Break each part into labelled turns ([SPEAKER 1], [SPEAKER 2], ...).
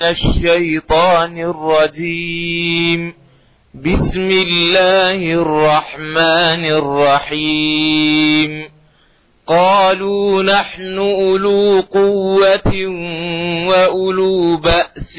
[SPEAKER 1] الشيطان الرجيم بسم الله الرحمن الرحيم قالوا نحن أولو قوة وأولو بأس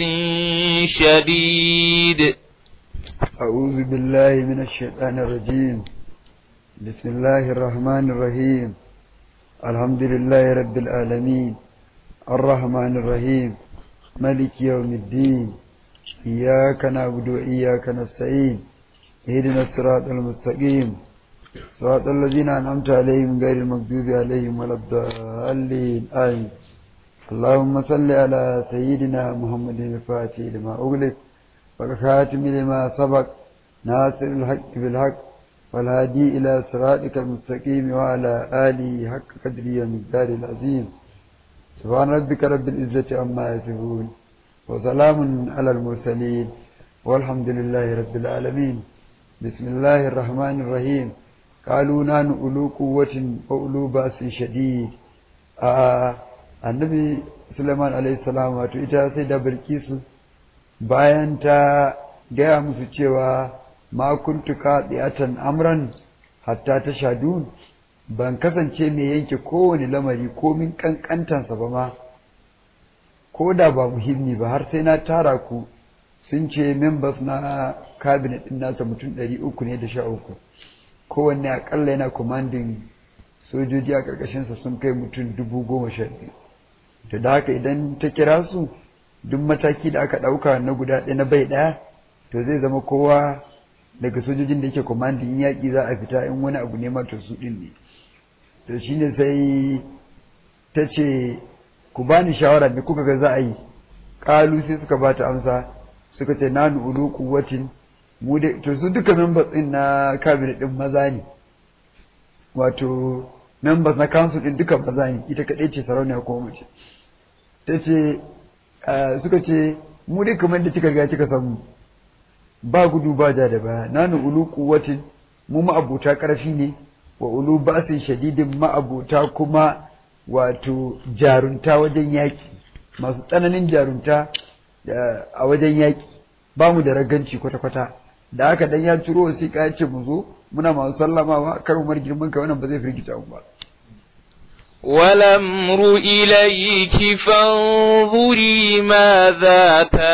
[SPEAKER 1] شديد
[SPEAKER 2] أعوذ بالله من الشيطان الرجيم بسم الله الرحمن الرحيم الحمد لله رب العالمين الرحمن الرحيم ملك يوم الدين إياك نعبد وإياك نستعين اهدنا الصراط المستقيم صراط الذين أنعمت عليهم غير المغضوب عليهم ولا الضالين آمين اللهم صل على سيدنا محمد الفاتح لما أغلق والخاتم لما سبق ناصر الحق بالحق والهادي إلى صراطك المستقيم وعلى آله حق قدره ومقدار العظيم سبحان ربك رب العزة عما يصفون وسلام على المرسلين والحمد لله رب العالمين بسم الله الرحمن الرحيم قالوا نحن أولو قوة وأولو بأس شديد آه النبي سليمان عليه السلام wato ita sai da Bilkisu bayan ta gaya musu cewa ma kuntu qati'atan amran hatta tashadun ban kasance mai yanke kowane lamari komin kankantansa ba ma ko da ba muhimmi ba har sai na tara ku sun ce members na cabinet din nasa mutum ɗari uku ne da sha uku kowanne akalla yana commanding sojoji a ƙarƙashinsa sun kai mutum dubu goma sha biyu to da haka idan ta kira su duk mataki da aka ɗauka na guda ɗaya na bai ɗaya to zai zama kowa daga sojojin da yake commanding in yaƙi za a fita in wani abu ne ma to su ɗin ne to shine sai ta ce ku bani shawara me kuka ga za a yi ƙalu sai suka ba ta amsa suka ce nanu ulu quwwatin mu da to su duka members din na cabinet din maza ne wato members na council din duka maza ne ita kadai ce sarauniya ko mace ta ce suka ce mu dai kamar da kika ga kika samu ba gudu ba ja da baya nanu ulu quwwatin mu ma'abuta karfi ne wa ulu basin shadidin ma'abuta kuma wato jarunta wajen yaƙi masu tsananin jarunta a wajen yaƙi ba mu da raganci kwata-kwata da haka dan ya turo wasiƙa ya ce mu zo muna masu sallamawa kar umar girman ka wannan ba zai firgita mu ba
[SPEAKER 1] والأمر إليك فانظري ماذا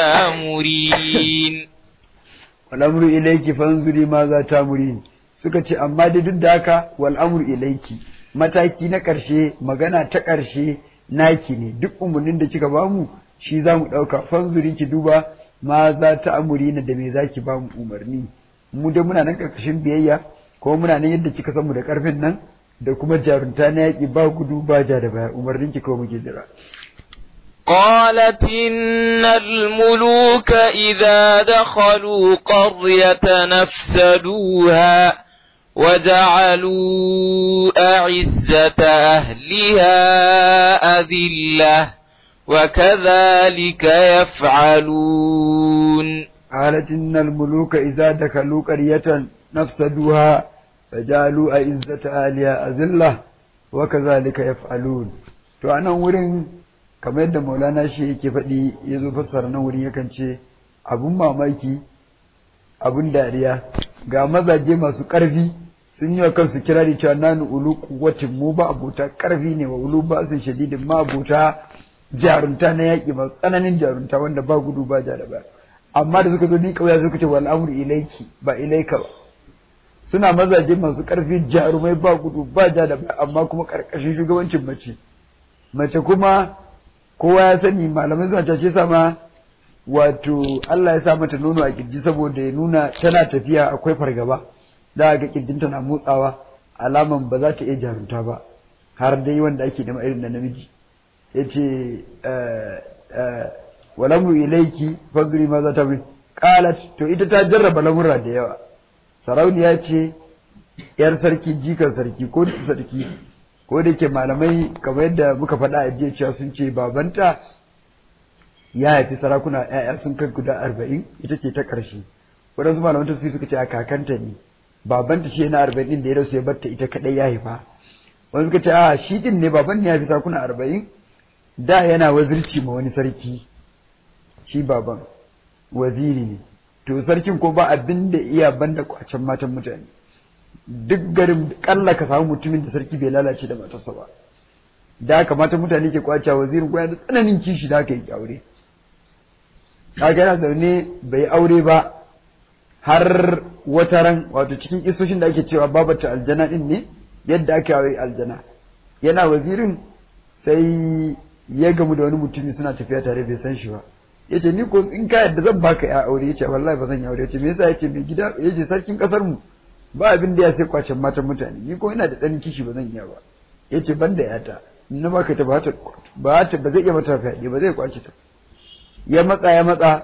[SPEAKER 1] تامرين
[SPEAKER 2] والأمر إليك فانظري ماذا تامرين suka ce amma dai duk da haka wal amru ilayki mataki na ƙarshe magana ta ƙarshe naki ne duk umarnin da kika bamu shi za mu ɗauka fanzuri ki duba ma za ta amuri na da me za ki bamu umarni mu da muna nan ƙarƙashin biyayya ko muna nan yadda kika san mu da ƙarfin nan da kuma jarunta na yaƙi ba gudu ba ja da baya umarnin ki kawai muke jira
[SPEAKER 1] قالت إن الملوك إذا دخلوا قرية نفسدوها وجعلوا أعزة أهلها أذلة وكذلك يفعلون
[SPEAKER 2] قالت إن الملوك إذا دخلوا قرية نفسدوها فجعلوا أعزة أهلها أذلة وكذلك يفعلون to anan wurin kamar yadda maulana shi yake faɗi ya zo fassara nan wurin yakan ce abun mamaki abun dariya ga mazaje masu ƙarfi sun yi wa kansu kirari cewa nanu ulu kuwatin mu ba abota ƙarfi ne wa ulu ba sun shadidin ma abota jarunta na yaƙi masu tsananin jarunta wanda ba gudu ba ja da ba amma da suka zo ni kauya suka ce wal amru ilaiki ba ilaika ba suna mazaje masu ƙarfi jarumai ba gudu ba ja da ba amma kuma ƙarƙashin shugabancin mace mace kuma kowa ya sani malamai suna cace sama wato Allah ya sa mata nono a kirji saboda ya nuna tana tafiya akwai fargaba da ga kirjinta na motsawa alaman ba za ta iya jarunta ba har dai wanda ake nema irin da namiji ya ce walamru ilaiki fazuri ma za ta bi qalat to ita ta jarraba lamura da yawa sarauniya ce yar sarki jikan sarki ko sarki ko da ke malamai kamar yadda muka faɗa a jiya cewa sun ce babanta ya haifi sarakuna ‘ya'ya sun kai guda arba'in ita ce ta ƙarshe waɗansu malaman tafsiri suka ce a kakanta ne babanta shi na arba'in ɗin da ya rasu ya batta ita kaɗai ya haifa wani suka ce a shi ɗin ne baban ne ya haifi sarakuna arba'in da yana wazirci ma wani sarki shi baban waziri ne to sarkin ko ba abin da iya banda kwacen matan mutane duk garin kalla ka samu mutumin da sarki bai lalace da matarsa ba da haka matan mutane ke kwace wazirin ko da tsananin kishi da aka yi aure kaga yana zaune bai aure ba har wata ran wato cikin isoshin da ake cewa babata aljana din ne yadda aka yi aljana yana wazirin sai ya gamu da wani mutumi suna tafiya tare bai san shi ba yace ni ko in ka yadda zan baka ya aure yace wallahi ba zan yi aure yace me yasa yace mai gida yace sarkin kasar mu ba abin da ya sai kwacen matan mutane ni ko ina da dan kishi ba zan iya ba yace ban da yata na baka ta ba ta ba ta ba zai iya mata fyaɗe ba zai kwace ta ya matsa ya matsa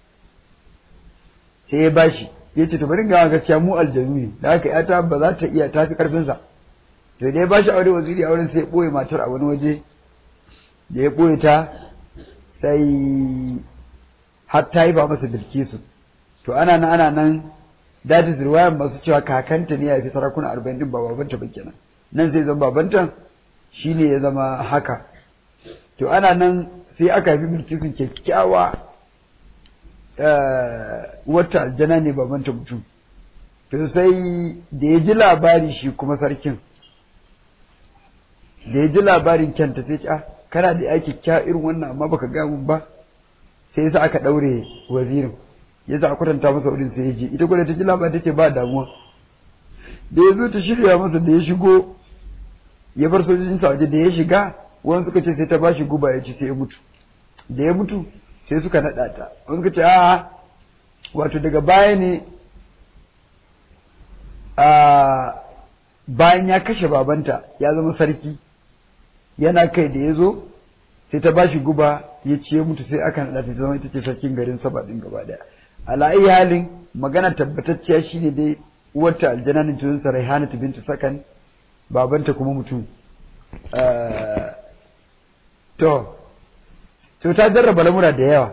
[SPEAKER 2] sai ya bashi yace to bari ga gaskiya mu aljanu ne da haka yata ba za ta iya tafi karfin sa to da ya bashi aure waziri auren sai ya boye matar a wani waje da ya boye ta sai har ta yi ba masa bilkisu to ana nan ana nan that is riwayar masu cewa kakanta ne ya fi sarakuna arba'in din ba babanta ba kenan nan sai zama babanta shine ya zama haka to ana nan sai aka haifi bilkisun kyakkyawa wata aljana ne babanta mutum to sai da ya ji labari shi kuma sarkin da ya ji labarin kyanta sai ce ah kana da ya kyakkyawa irin wannan amma baka gaya mun ba sai sa aka daure wazirin ya sa a kwatanta masa wurin sai ya je ita gwada ta ji labarin ta ce ba damuwa da ya zo ta shirya masa da ya shigo ya bar sojojinsa waje da ya shiga wani suka ce sai ta bashi guba ya ci sai ya mutu da ya mutu sai suka naɗa ta wani suka ce a wato daga baya ne a bayan ya kashe babanta ya zama sarki yana kai da ya zo sai ta bashi guba ya ci ya mutu sai aka naɗa ta zama ita ce sarkin garin saba ɗin gaba ɗaya ala'ayi halin magana tabbatacciya shine dai uwarta aljananin tunansa raihanatu bintu sakan babanta kuma mutum to to ta jarraba lamura da yawa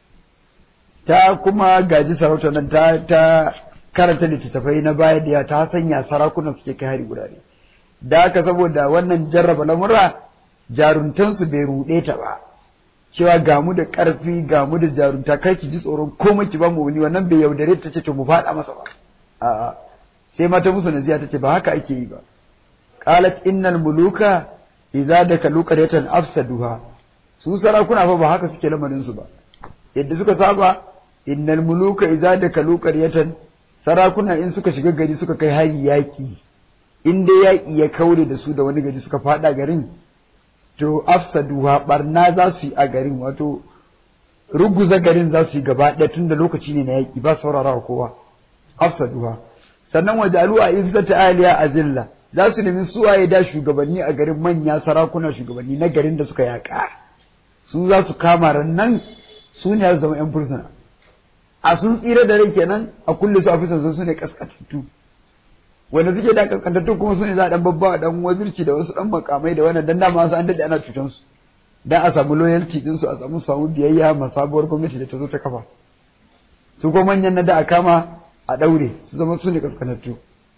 [SPEAKER 2] ta kuma gaji sarauta nan ta ta karanta littattafai na baya da ta sanya sarakunan suke kai hari gurare da haka saboda wannan jarraba lamura jaruntansu bai ruɗe ta ba cewa ga mu da ƙarfi ga mu da jarunta kai ki ji tsoron komai ki ba mu wani wannan bai yaudare ta ce to mu faɗa masa ba a'a sai mata musu naziya ta ce ba haka ake yi ba qalat innal muluka idza dakalu qaryatan afsaduha su sarakuna fa ba haka suke lamarin su ba yadda suka saba innal muluka idza dakalu qaryatan sarakuna in suka shiga gari suka kai hari yaki in dai yaki ya kaure da su da wani gari suka fada garin to afsaduha barna za su yi a garin wato ruguza garin za su yi gaba ɗaya tun da lokaci ne na yaki ba saurara kowa afsaduha sannan wajalu a izzata aliya azilla za su nemi suwaye da shugabanni a garin manya sarakuna shugabanni na garin da suka yaƙa su za su kama rannan su ne zama yan fursuna a sun tsira da rai kenan a kulle su a fitar su ne kaskantattu wanda suke da kaskantattu kuma su ne za a dan babba dan wazirci da wasu dan makamai da wannan dan dama su an dade ana cutan su dan a samu loyalty din su a samu samu biyayya ma sabuwar gwamnati da ta zo ta kafa su ko manyan na da a kama a daure su zama su ne kaskantattu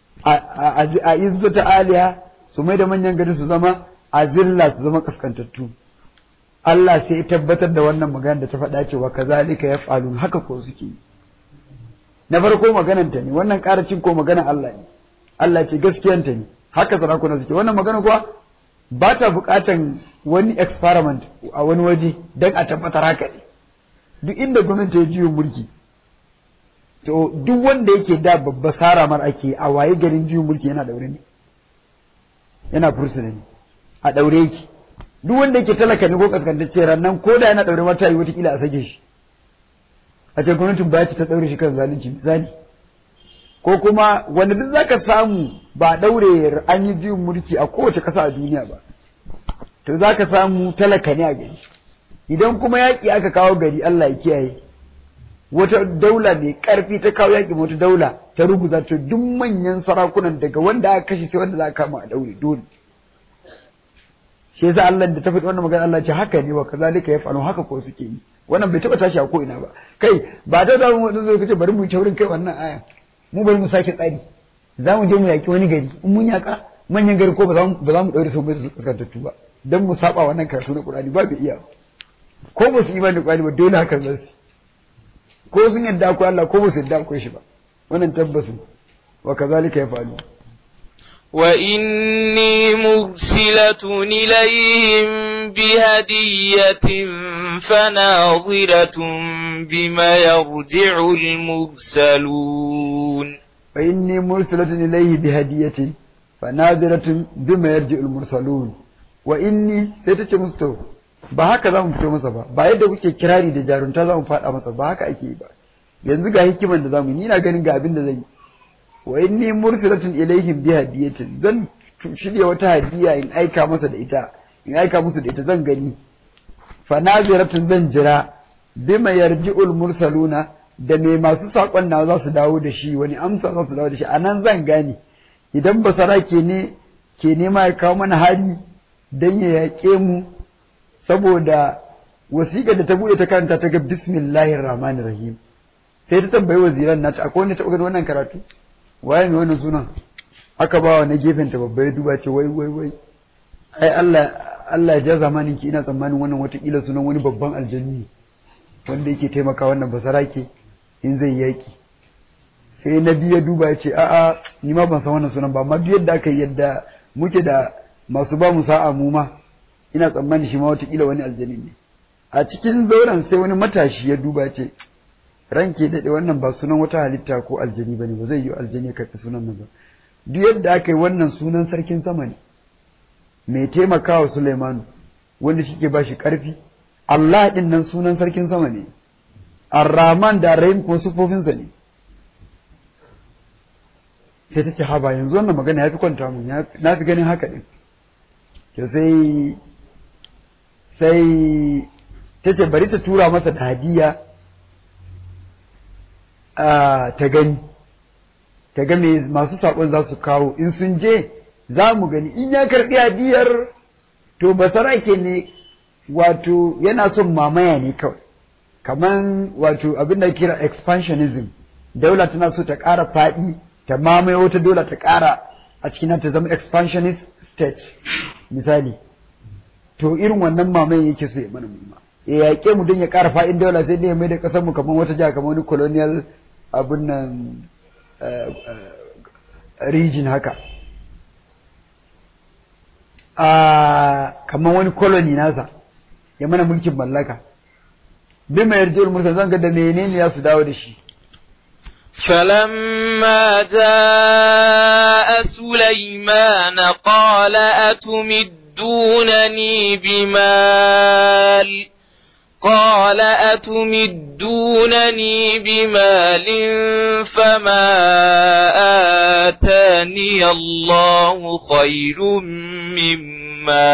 [SPEAKER 2] a izzata aliya su mai da manyan gari su zama a zilla su zama kaskantattu Allah sai ya tabbatar da wannan magana da ta faɗa cewa kazalika yaf'alun haka ko suke yi na farko maganan ta ne wannan karacin ko maganan Allah ne Allah ce gaskiyan ta ne haka sarakuna suke wannan magana kuwa ba ta buƙatan wani experiment a wani waje don a tabbatar haka ne duk inda gwamnati ya jiyo mulki to duk wanda yake da babba sara mar ake a waye garin jiyo mulki yana daure ne yana fursuna ne a daure yake duk wanda yake talaka ne ko kaskantacce rannan ko da yana daure mata yi watakila a sake shi a ce gwamnatin ba ta daure shi kan zalunci misali ko kuma wanda duk zaka samu ba daure an yi biyun mulki a kowace kasa a duniya ba to zaka samu talaka ne a gari idan kuma yaƙi aka kawo gari Allah ya kiyaye wata daula mai ƙarfi ta kawo yaƙi wata daula ta ruguza to duk manyan sarakunan daga wanda aka kashe sai wanda za a kama a daure dole shi yasa Allah da ta faɗi wannan magana Allah ce haka ne wa kazalika yafalu haka ko suke yi wannan bai taba tashi a ko ina ba kai ba ta da mu zo kace bari mu taurin kai wannan aya mu bari mu sake tsari za mu je mu yaki wani gari in mun yaka manyan gari ko ba za mu ba za mu daure su bai su kaskantattu ba dan mu saba wannan karatu na Qur'ani ba bai iya ko ba su imani da Qur'ani ba dole haka za su ko sun yadda akwai Allah ko ba su yadda akwai shi ba wannan tabbasin wa kazalika ya faru
[SPEAKER 1] وإني مرسلة إليهم بهدية فناظرة بما يرجع المرسلون
[SPEAKER 2] فإني مرسلة إليه بهدية فناظرة بما يرجع المرسلون وإني سيتك مستو ba haka za mu fito masa ba ba yadda kuke kirari da jarunta za mu faɗa masa ba haka ake yi ba yanzu ga hikiman da za mu yi ni na ganin ga abin da zan yi wa inni mursilatun ilaihim bi hadiyatin zan shirya wata hadiya in aika masa da ita in aika musu da ita zan gani fa naziratun zan jira bima yarji'ul mursaluna da me masu sakon na za su dawo da shi wani amsa za su dawo da shi anan zan gane idan basara ke ne ke nema ya kawo mana hari dan ya yaƙe mu saboda wasiƙar da ta buɗe ta karanta ta ga bismillahir rahmanir rahim sai ta tambayi waziran nata akwai wanda ta taɓa ganin wannan karatu waye mai wannan sunan aka ba wa na gefen ta babba ya duba ce wai wai wai ai Allah Allah ya ja zamanin ki ina tsammanin wannan watakila sunan wani babban aljanni wanda yake taimaka wannan basarake in zai yaki sai na biyu ya duba ya ce a'a ni ma ban san wannan sunan ba amma duk yadda aka yi yadda muke da masu ba mu sa'a mu ma ina tsammanin shi ma watakila wani aljanni ne a cikin zauren sai wani matashi ya duba ce ranke daɗe wannan ba sunan wata halitta ko aljani ba ne ba zai yi aljani ya karɓi sunan nan ba duk yadda aka yi wannan sunan sarkin sama ne mai taimakawa Sulaimanu wanda shi ke ba shi ƙarfi Allah ɗin nan sunan sarkin sama ne Ar-Rahman da Ar-Rahim kuma sufofinsa ne sai ta ce haba yanzu wannan magana ya fi kwanta mun na fi ganin haka ɗin to sai sai ta ce bari ta tura masa da hadiya ta gani ta ga masu saƙon za su kawo in sun je za mu gani in ya karɓi hadiyar to basarake ne wato yana son mamaya ne kawai kaman wato abin da kira expansionism daula tana so ta ƙara faɗi ta mamaye wata daula ta ƙara a cikin ta zama expansionist state misali to irin wannan mamaye yake so ya mana mumma ya yaƙe mu don ya ƙara faɗin daula sai dai ya mai da ƙasar mu kamar wata jiha kamar wani colonial abin nan region haka kamar wani colony nasa ya mana mulkin mallaka bi mai yarjewar musa zan ga da menene ya su dawo da shi
[SPEAKER 1] فلما جاء سليمان قال أتمدونني بمال قال أتمدونني بمال فما آتاني الله خير مما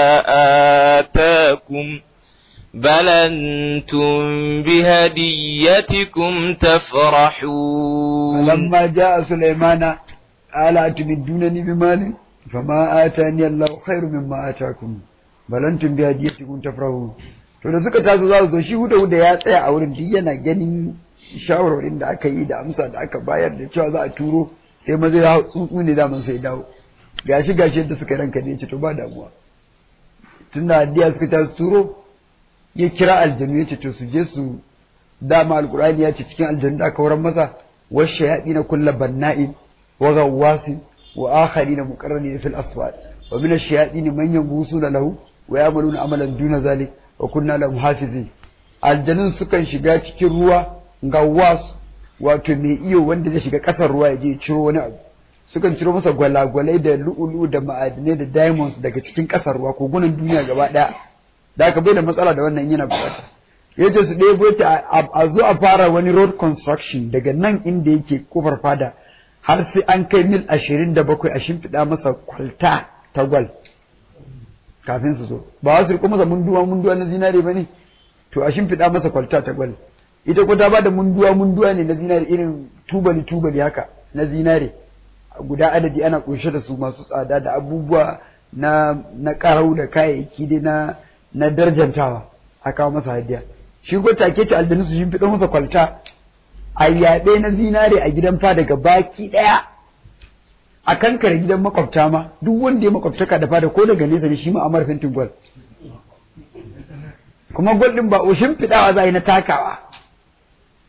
[SPEAKER 1] آتاكم بل أنتم بهديتكم تفرحون
[SPEAKER 2] فلما جاء سليمان قال أتمدونني بمال فما آتاني الله خير مما آتاكم بل أنتم بهديتكم تفرحون to da suka taso za su zo shi huda huda ya tsaya a wurin duk yana ganin shawarwarin da aka yi da amsa da aka bayar da cewa za a turo sai maza ya tsuntsu ne daman sai dawo gashi gashi yadda suka ranka ne ce to ba damuwa tun da haddiya suka taso turo ya kira aljanu ya ce to su je su dama alkur'ani ya ce cikin aljanu da aka wurin masa wasu yaɗi na kulla banna'in wa gawwasin wa akhari na muqarrani fil aswad wa min ash-shayatin man yanbusuna lahu wa ya'maluna amalan duna zalik wa kunna lahum hafizin aljanun sukan shiga cikin ruwa gawwas wato mai iyo wanda zai shiga kasar ruwa ya je ciro wani abu sukan ciro masa gwalagwalai da lu'ulu da ma'adinai da diamonds daga cikin kasar ruwa kogunan duniya gaba daya da aka bai da matsala da wannan yana bukata yace su ɗebo yace a zo a fara wani road construction daga nan inda yake kofar fada har sai an kai mil ashirin da bakwai a shimfiɗa masa kwalta ta gwal kafin su zo ba wasu riko masa munduwa munduwa na zinare ba ne to a shimfiɗa masa kwalta ta gwal ita ko ta ba da munduwa munduwa ne na zinare irin tubali tubali haka na zinare guda adadi ana kunshe da su masu tsada da abubuwa na na karau da kayayyaki dai na na darjantawa a kawo masa hadiya shi ko take ta aljanu su shimfiɗa masa kwalta a yaɓe na zinare a gidan fa daga baki ɗaya a kankare gidan makwabta ma duk wanda ya makwabtaka da fada ko daga nesa ne shi ma amar fentin gwal kuma gwal din ba o shimfiɗawa za a yi na takawa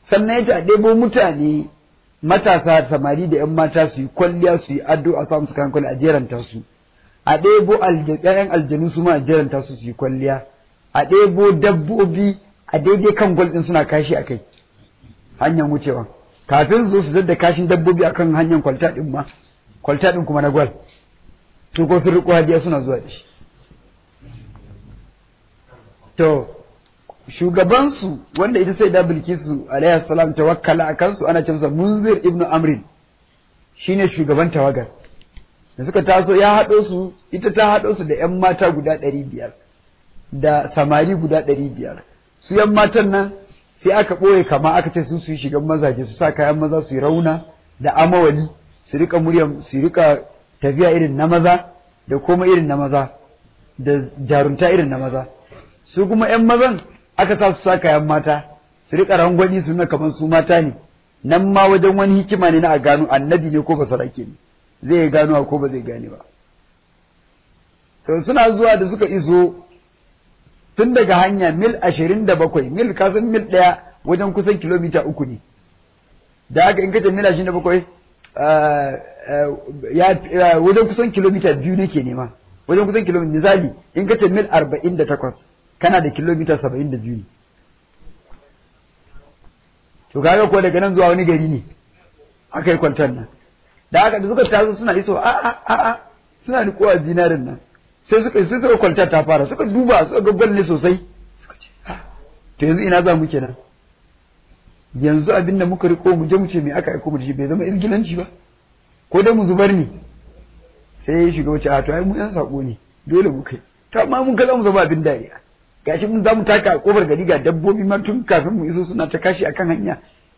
[SPEAKER 2] sannan ya ce a ɗebo mutane matasa samari da 'yan mata su yi kwalliya su yi ado a samu su kan kwalliya a jeranta su a ɗebo ƴaƴan aljanu su ma a jeranta su su yi kwalliya a ɗebo dabbobi a daidai kan gwal ɗin suna kashi a kai hanyar wucewa kafin su zo su da kashin dabbobi akan hanyar kwalta ɗin ma kwalta ɗin kuma na gwal to ko sun riƙo hadiya suna zuwa da shi to shugabansu wanda ita sai da bilkisu alaihi salam tawakkala a kansu ana cewa munzir ibnu amrin shine shugaban tawagar da suka taso ya haɗo su ita ta haɗo su da 'yan mata guda ɗari biyar da samari guda ɗari biyar su 'yan matan nan sai aka ɓoye kama aka ce su su yi shigan mazaje su sa kayan maza su yi rauna da amawali su rika murya su rika tafiya irin na maza da koma irin na maza da jarunta irin na maza su kuma 'yan mazan aka sa su sa kayan mata su rika rangwani su na kamar su mata ne nan ma wajen wani hikima ne na a gano annabi ne ko basarake ne zai gano ko ba zai gane ba to suna zuwa da suka iso tun daga hanya mil ashirin da bakwai mil kasan mil ɗaya wajen kusan kilomita uku ne da haka in kace mil ashirin da bakwai wajen kusan kilomita biyu nake nema wajen kusan kilomita misali in kace mil arba'in da takwas kana da kilomita saba'in da biyu ne to kaga ko daga nan zuwa wani gari ne aka yi kwantar nan da haka da suka taso suna iso a a a a suna rikowa zinarin nan sai suka sai suka kwalta ta fara suka duba suka ga ne sosai suka ce to yanzu ina za mu kenan yanzu abin da muka riko mu je mu ce me aka aiko mu da shi bai zama irgilanci ba ko dai mu zubar ne sai ya shiga wace a to ai mu yan sako ne dole mu kai to amma mun ga za mu zama abin dariya gashi mun za mu taka a kofar gari ga dabbobi ma tun kafin mu iso suna ta kashi akan hanya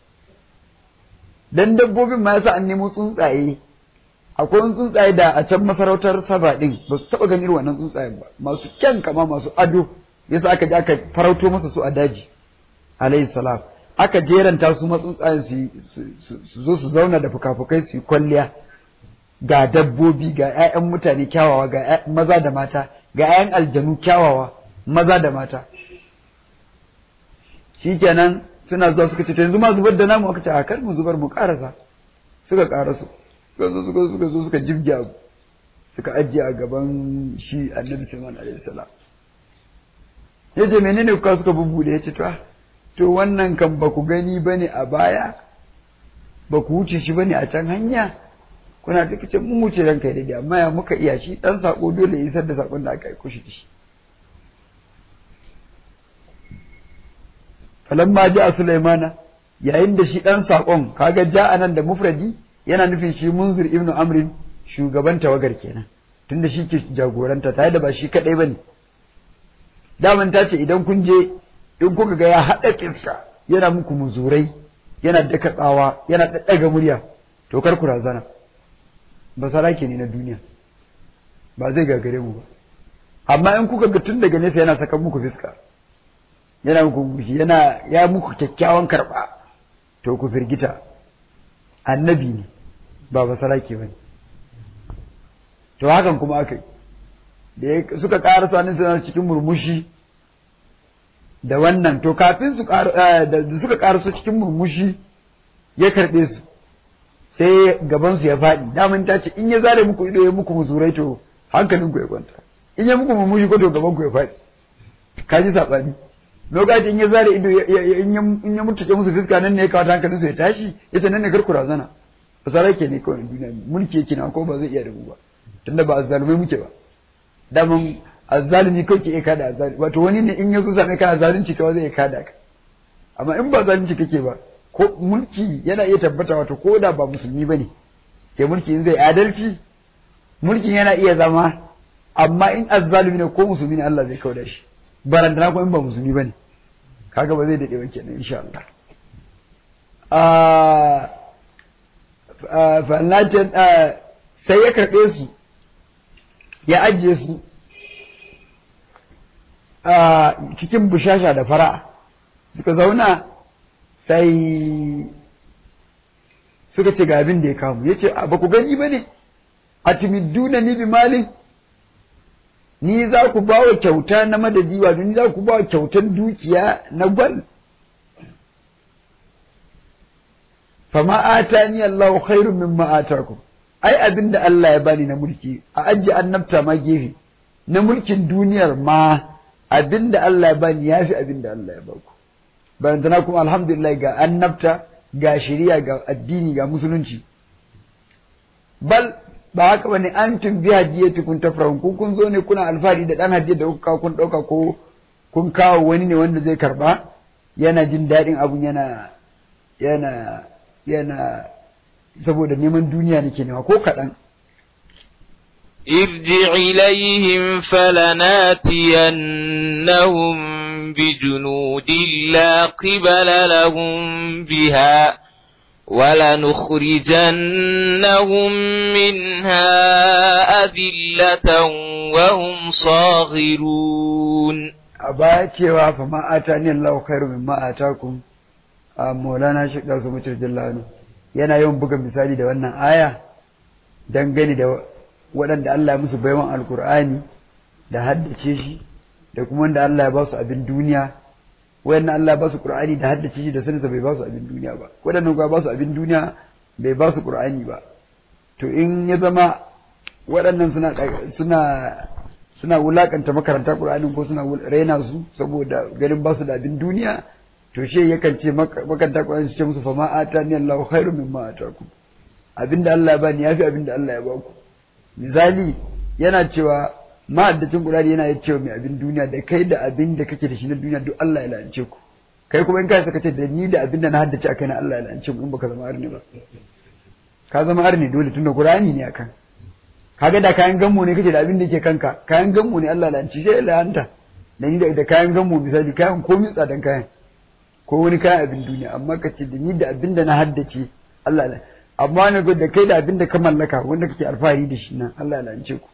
[SPEAKER 2] dan dabbobin ma yasa an nemo tsuntsaye akwai wani tsuntsaye da a can masarautar saba din ba su taba ganin wannan tsuntsayen ba masu kyan kama masu ado yasa aka je aka farauto masa su a daji alayhi salam aka jeranta su ma tsuntsayen su zo su zauna da fukafukai su yi kwalliya ga dabbobi ga 'ya'yan mutane kyawawa ga maza da mata ga 'ya'yan aljanu kyawawa maza da mata shikenan suna zuwa suka ce to yanzu ma zubar da namu aka ce a kar mu zubar mu karasa suka karasu suka zo suka suka zo suka jibge abu suka ajiye a gaban shi annabi Sulaiman alaihi salam yace menene kuka suka bubbude yace to to wannan kan ba ku gani bane a baya ba ku wuce shi bane a can hanya kuna ta kace mun wuce ranka daidai amma ya muka iya shi dan sako dole ya isar da sakon da aka aiko shi da shi falamma ja Sulaimana yayin da shi dan sakon kaga ja nan da mufradi yana nufin shi munzir ibnu amrin shugaban tawagar kenan tunda shi ke jagoranta tare da ba shi kadai bane daman ta ce idan kun je in kuka ga ya haɗa kiska yana muku muzurai yana daka tsawa yana ɗaɗɗaga murya to kar ku razana ba sarake ne na duniya ba zai gagare mu ba amma in kuka ga tun daga nesa yana saka muku fiska yana muku gushi yana ya muku kyakkyawan karɓa to ku firgita annabi ne ba ba sarake ba ne to hakan kuma aka yi da suka ƙara sanin suna cikin murmushi da wannan to kafin su da suka ƙara su cikin murmushi ya karɓe su sai gabansu ya faɗi daman ta ce in ya zare muku ido ya muku musurai to hankalinku ya kwanta in ya muku murmushi ko to gabanku ya faɗi ka ji saɓani lokacin in ya zare ido in ya mutuke musu fiska nan ne ya kawo hankalinsu ya tashi ya ce nan ne karku razana ba sa ke ne kawai duniya mulki yake na ko ba zai iya da mu ba tunda ba azzalumai muke ba daman azzalumi kawai ke iya kada azzalumi wato wani ne in ya so same kana zalunci kawai zai iya kada ka amma in ba zalunci kake ba ko mulki yana iya tabbata wato ko da ba musulmi ba ne ke mulki in zai adalci mulkin yana iya zama amma in azzalumi ne ko musulmi ne Allah zai kauda shi barantana ko in ba musulmi ba ne kaga ba zai daɗe ba kenan insha Allah fallacin sai ya karɓe su ya ajiye su a cikin bushasha da fara'a suka zauna sai suka ce ga abin da ya kamu ya ce ba ku gani ba ne a timidduna ni bi malin ni za ku ba wa kyauta na madadi wato ni za ku ba wa kyautan dukiya na gwal fama atani Allahu khairun mimma atakum ai abin da Allah ya bani na mulki a ajiye annabta ma gefe na mulkin duniyar ma abin da Allah ya bani ya fi abin da Allah ya baku bayantana kuma alhamdulillah ga annabta ga shari'a ga addini ga musulunci bal ba haka bane an tun bi hadiyati kun tafrahun kun kun zo ne kuna alfahari da dan hadiyar da kuka kun dauka ko kun kawo wani ne wanda zai karba yana jin daɗin abun yana yana yana saboda neman duniya nake nema ko kaɗan
[SPEAKER 1] ارجع إليهم فلناتينهم بجنود لا قبل لهم بها ولنخرجنهم منها أذلة وهم صاغرون
[SPEAKER 2] أبا cewa fa ma atani Allahu khairu mimma atakum Maulana Sheikh Dasu Mutar Jallano yana yawan buga misali da wannan aya dangane da waɗanda Allah ya musu baiwan alkur'ani da haddace shi da kuma wanda Allah ya ba su abin duniya wayannan Allah ya ba su qur'ani da haddace shi da saninsa bai ba su abin duniya ba waɗannan kuma ba su abin duniya bai ba su qur'ani ba to in ya zama waɗannan suna suna suna wulakanta makaranta qur'anin ko suna raina su saboda ganin ba su da abin duniya to she yakan ce makaranta qur'ani su ce musu fa ma atani Allahu khairu mimma atakum abinda Allah ya bani yafi abinda Allah ya baku misali yana cewa ma'addacin Qur'ani yana ya cewa mai abin duniya da kai da abin da kake da shi na duniya duk Allah ya la'ance ku kai kuma in ka saka ce da ni da abin da na haddace akai na Allah ya la'ance ku in baka zama arni ba ka zama arni dole tunda Qur'ani ne akan kaga da kayan gammo ne kake da abin da yake kanka kayan gammo ne Allah la'anci sai la'anta da ni da kayan gammo misali kayan komai tsadan kayan ko wani kayan abin duniya amma ka ce da ni da abin da na haddace Allah ya amma na da kai da abin da ka mallaka wanda kake alfahari da shi nan Allah ya lance ku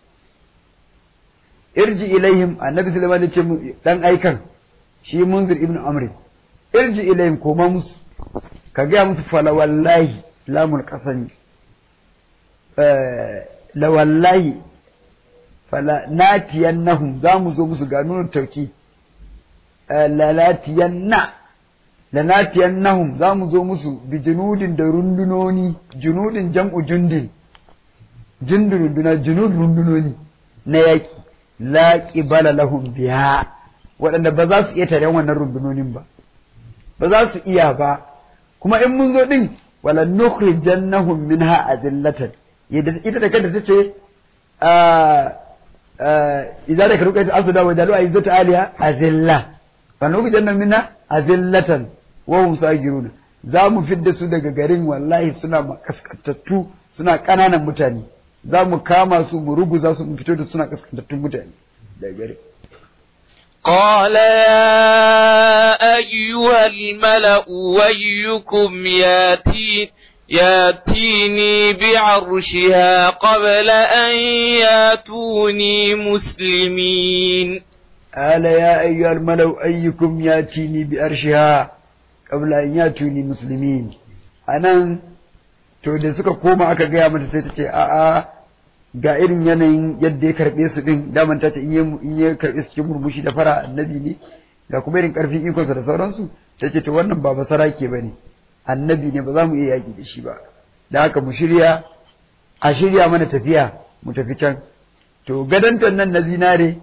[SPEAKER 2] irji ilaihim annabi sulaiman ya ce dan aikan shi munzir ibn amr irji ilaihim koma musu ka gaya musu fala wallahi lamul qasami la wallahi fala natiyannahum za mu zo musu ga nuna tauki la latiyanna lanatiyannahum za mu zo musu bi junudin da rundunoni junudin jam'u jundin jundun runduna junud rundunoni na yaƙi la qibala lahum biha waɗanda ba za su iya tare wannan rundunonin ba ba za su iya ba kuma in mun zo din wala nukhrijannahum minha adillatan ita da kanta tace a idza da karuka ta asuda wa dalu aizatu aliya azilla fa nukhrijannahum minha azillatan wahum sagiruna za mu fidda su daga garin wallahi suna kaskantattu suna ƙananan mutane za mu kama su mu ruguza su mu fito da suna kaskantattun mutane daga garin
[SPEAKER 1] قال يا أيها الملأ ويكم ياتي ياتيني بعرشها قبل أن ياتوني مسلمين
[SPEAKER 2] قال يا أيها الملأ أيكم ياتيني بأرشها قبل أن ياتوني مسلمين أنا to da suka koma aka gaya mata sai ta ce a'a ga irin yanayin yadda ya karɓe su din daman ta ce in ya karɓe su cikin murmushi da fara annabi ne ga kuma irin ƙarfin ikonsa da sauransu ta ce to wannan ba basara ke ba ne annabi ne ba za mu iya yaƙi da shi ba da haka mu shirya a shirya mana tafiya mu tafi can to gadontan nan na zinare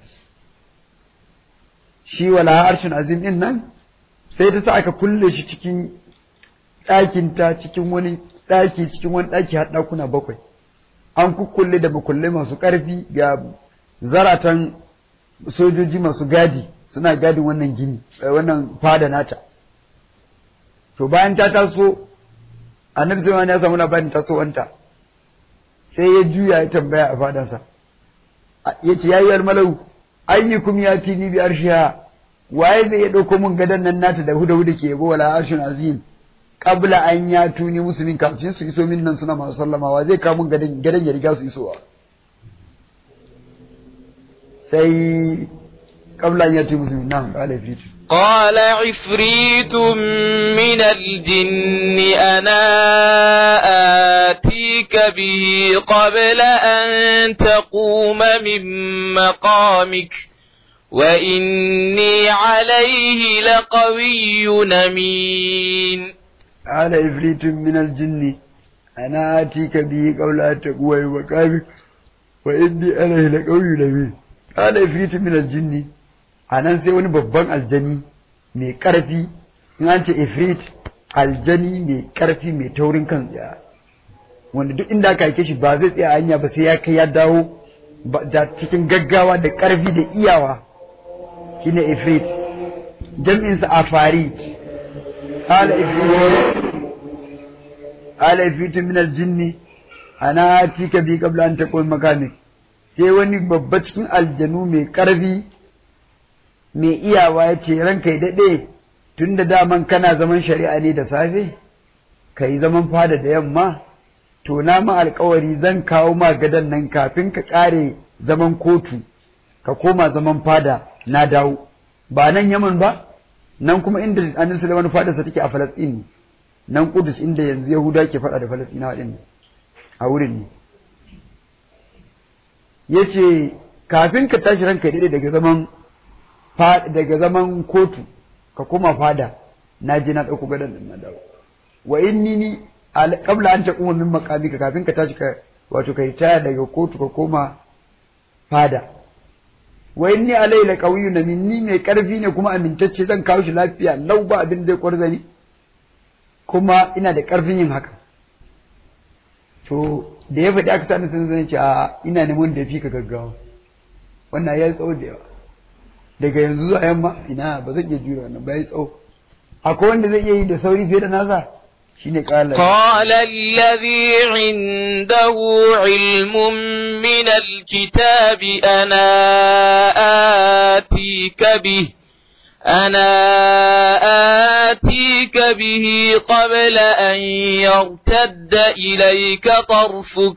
[SPEAKER 2] shi wala harshen azim din nan sai ta sa aka kulle shi cikin ɗakinta cikin wani ɗaki cikin wani ɗaki har ɗakuna bakwai an kukkulle da makulle masu ƙarfi ga zaratan sojoji masu gadi suna gadin wannan gini wannan fada nata to bayan ta taso annabi sai ya samu labarin tasowanta sai ya juya ya tambaya a fadansa ya ce yayi almalau ayyukum yatini bi arshiha waye zai ya dauko mun gadan nan nata da huda huda ke yabo wala arshin azim qabla an yatuni muslimin kafin su iso min nan suna masu sallamawa zai kawo mun gadan gadan ya riga su isowa sai qabla an yatuni muslimin nan qala fitu
[SPEAKER 1] قال عفريت من الجن أنا آتيك به قبل أن تقوم من مقامك وإني عليه لقوي أمين
[SPEAKER 2] قال إفريت من الجن أنا آتيك به قبل أن تقوى بمقامك وإني عليه لقوي نبي قال إفريت من الجن أنا sai wani babban aljani mai ƙarfi in an ce ifrit aljani mai ƙarfi mai taurin kan tsaya wanda duk inda aka aike shi ba zai tsaya hanya ba sai ya kai ya dawo da cikin gaggawa da ƙarfi da iyawa shine ifrit jam'insa afarit qala ifrit qala ifrit min aljinn ana atika bi qabla an taqum makamik sai wani babba cikin aljanu mai ƙarfi mai iyawa ya ce ranka ya daɗe tun da daman kana zaman shari'a ne da safe ka yi zaman fada da yamma to na ma alkawari zan kawo ma gadon nan kafin ka ƙare zaman kotu ka koma zaman fada na dawo ba nan yaman ba nan kuma inda annabi sulaiman fadarsa take a falastin nan kudus inda yanzu yahuda ke faɗa da falastinawa din a wurin ne yace kafin ka tashi ranka daidai daga zaman daga zaman kotu ka koma fada na je na ɗauko gadon nan na dawo wa inni ni qabla an taquma min maqamika kafin ka tashi ka wato kai taya daga kotu ka koma fada wa inni alai la qawiyyun minni mai karfi ne kuma amintacce zan kawo shi lafiya lau ba abin zai kwarzani kuma ina da karfin yin haka to da ya faɗi aka sani sun zan ce a ina neman da fi ka gaggawa wannan ya yi tsawo da yawa daga yanzu zuwa yamma ina ba zan iya jure wannan ba ya yi tsawo akwai wanda zai iya yi da sauri fiye da nasa shine qala
[SPEAKER 1] قال الذي عنده علم من الكتاب أنا آتيك به أنا آتيك به قبل أن يرتد إليك طرفك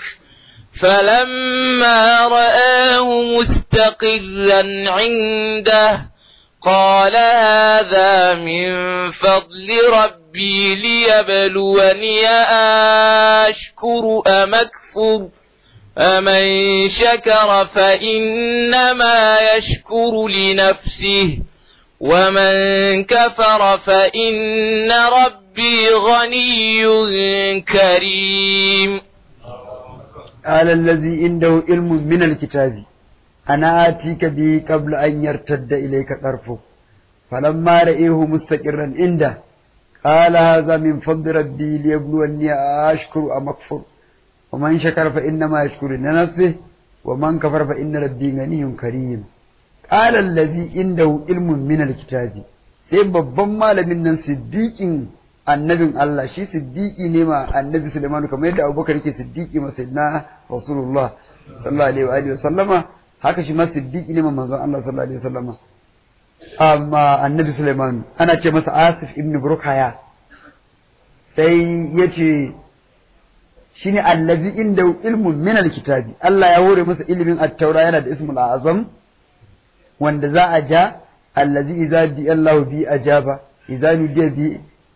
[SPEAKER 1] فلما رآه مستقرا عنده قال هذا من فضل ربي ليبلوني أشكر أم أكفر فمن شكر فإنما يشكر لنفسه ومن كفر فإن ربي غني كريم
[SPEAKER 2] قال الذي عنده علم من الكتاب أنا آتيك به قبل أن يرتد إليك طرفك فلما رأيه مستقرا عنده قال هذا من فضل ربي ليبلوني أشكر أم أكفر ومن شكر فإنما يشكر لنفسه ومن كفر فإن ربي غني كريم قال الذي عنده علم من الكتاب sai babban malamin nan siddiƙin annabin Allah shi siddiƙi ne ma annabi Sulaiman kamar yadda Abubakar yake siddiƙi ma sayyidina Rasulullah sallallahu alaihi wa sallama haka shi ma siddiqi ne manzon Allah sallallahu alaihi wasallama amma annabi Sulaiman ana ce masa Asif ibn Burkaya sai yace shine allazi inda ilmun min alkitabi Allah ya hore masa ilimin at-taura yana da ismul azam wanda za a ja allazi idza bi Allah bi ajaba idza nudiya bi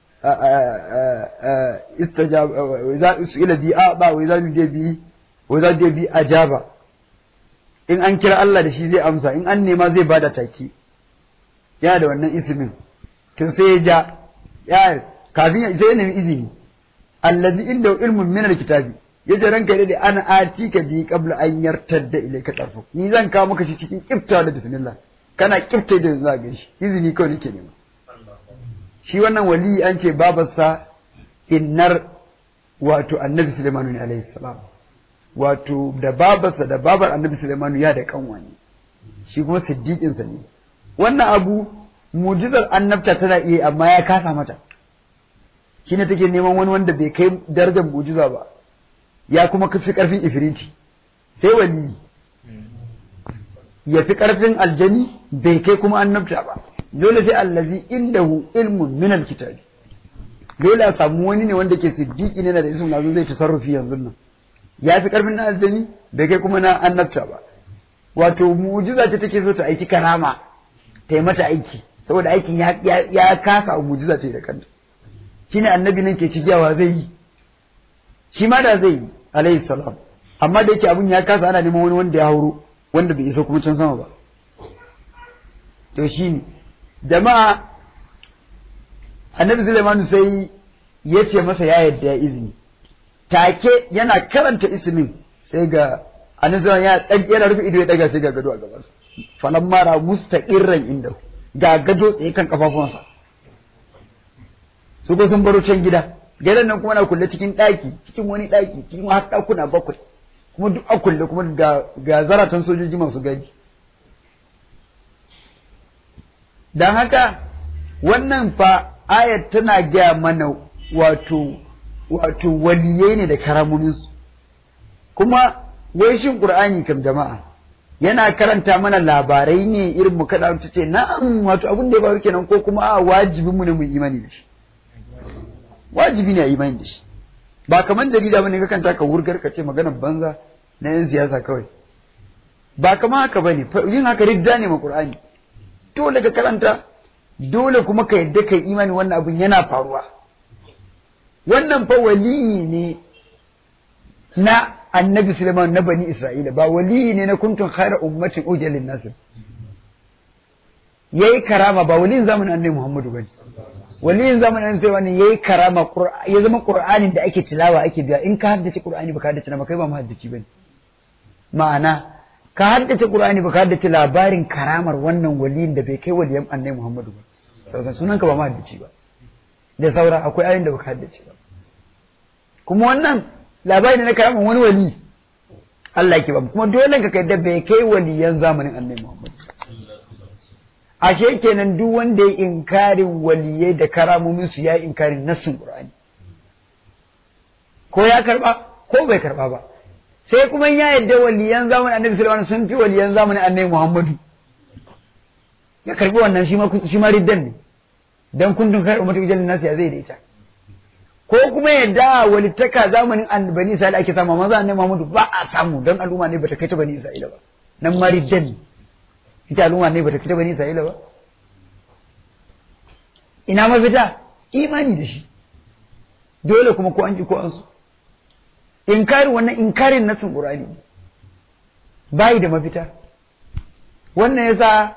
[SPEAKER 2] istajaba idza usila bi aba wa idza nudiya bi wa idza nudiya bi ajaba in an kira Allah da shi zai amsa in an nema zai bada take yana da wannan ismin to sai ya ja ya kafin sai ya nemi izini allazi inda ilmun min alkitabi yaje ranka da ana atika bi qabla an yartadda ilayka tarfu ni zan kawo maka shi cikin kifta da bismillah kana kifta da za ga shi izini kawai nake nema shi wannan wali an ce babarsa innar wato annabi Sulaiman ne alaihi salam wato da babarsa da babar annabi Sulaimanu ya da kanwani shi kuma siddiƙinsa ne wannan abu mujizar annabta tana iya amma ya kasa mata shi ne take neman wani wanda bai kai darajar mujiza ba ya kuma fi karfin ifiriti sai wali ya fi karfin aljani bai kai kuma annabta ba dole sai allazi indahu ilmun min alkitabi dole a samu wani ne wanda ke siddiƙi ne da ismu nazo zai tasarrufi yanzu nan ya fi ƙarfin na aljani bai kai kuma na annabta ba wato mujiza ce take so ta aiki karama ta yi mata aiki saboda aikin ya kasa a mujiza ce da kanta shine annabi nan ke cigiyawa zai yi shi ma da zai yi alayhi salam amma da yake abun ya kasa ana neman wani wanda ya hauro wanda bai isa kuma can sama ba to shi ne jama'a annabi Sulaimanu sai ya ce masa ya yadda ya izini take yana karanta ismin sai ga annabi ya yana rufe ido ya daga sai ga gado a gabansa falan mara mustaqirran inda ga gado tsaye kan kafafuwansa su ko sun baro can gida gidan nan kuma na kulle cikin ɗaki cikin wani ɗaki cikin har ɗakuna bakwai kuma duk a kulle kuma ga ga zaratan sojoji masu gaji dan haka wannan fa ayat tana gaya mana wato wato waliyai ne da karamominsu kuma wai shin qur'ani kam jama'a yana karanta mana labarai ne irin mu kada ta ce na'am wato abin da ya faru kenan ko kuma a wajibin mu ne mu imani da shi wajibi ne a imani da shi ba kamar jarida bane ka kanta ka wurgar ka ce maganar banza na yan siyasa kawai ba kamar haka bane yin haka ridda ne ma qur'ani dole ka karanta dole kuma ka yadda kai imani wannan abin yana faruwa wannan fa waliyi ne na annabi Suleiman na bani Isra'ila ba waliyi ne na kuntun khaira ummatin ujalin nasir yayi karama ba waliyin zamanin annabi Muhammadu bane waliyin zamanin annabi Suleiman yayi karama ya zama Qur'anin da ake tilawa ake biya in ka haddace Qur'ani ba ka haddace ba kai ba mahaddaci bane ma'ana ka haddace Qur'ani ba ka haddace labarin karamar wannan waliyin da bai kai waliyan annabi Muhammadu ba sauran sunanka ba mahaddaci ba da saura akwai ayoyin da baka haddace ba kuma wannan labari ne na karamin wani wali Allah yake ba kuma dole ka kai da bai kai waliyan zamanin annabi Muhammad ashe kenan duk wanda ya inkarin waliyai da karamomin su ya inkarin nassin Qur'ani ko ya karba ko bai karba ba sai kuma ya yadda waliyan zamanin annabi sallallahu alaihi wasallam sun fi waliyan zamanin annabi Muhammadu ya karbi wannan shi ma shi ma riddan ne dan kuntun kai ummatu jalin nasu ya zai da ita ko kuma yadda walittaka zamanin bani Isra'ila ake samu maza annabi Muhammadu ba a samu dan al'umma ne bata kai ta bani Isra'ila ba nan ma riddan ne ita al'umma ne bata kai ta bani Isra'ila ba ina mafita imani da shi dole kuma ko an ji ko an so inkarin wannan inkarin nasin Qur'ani bai da mafita wannan yasa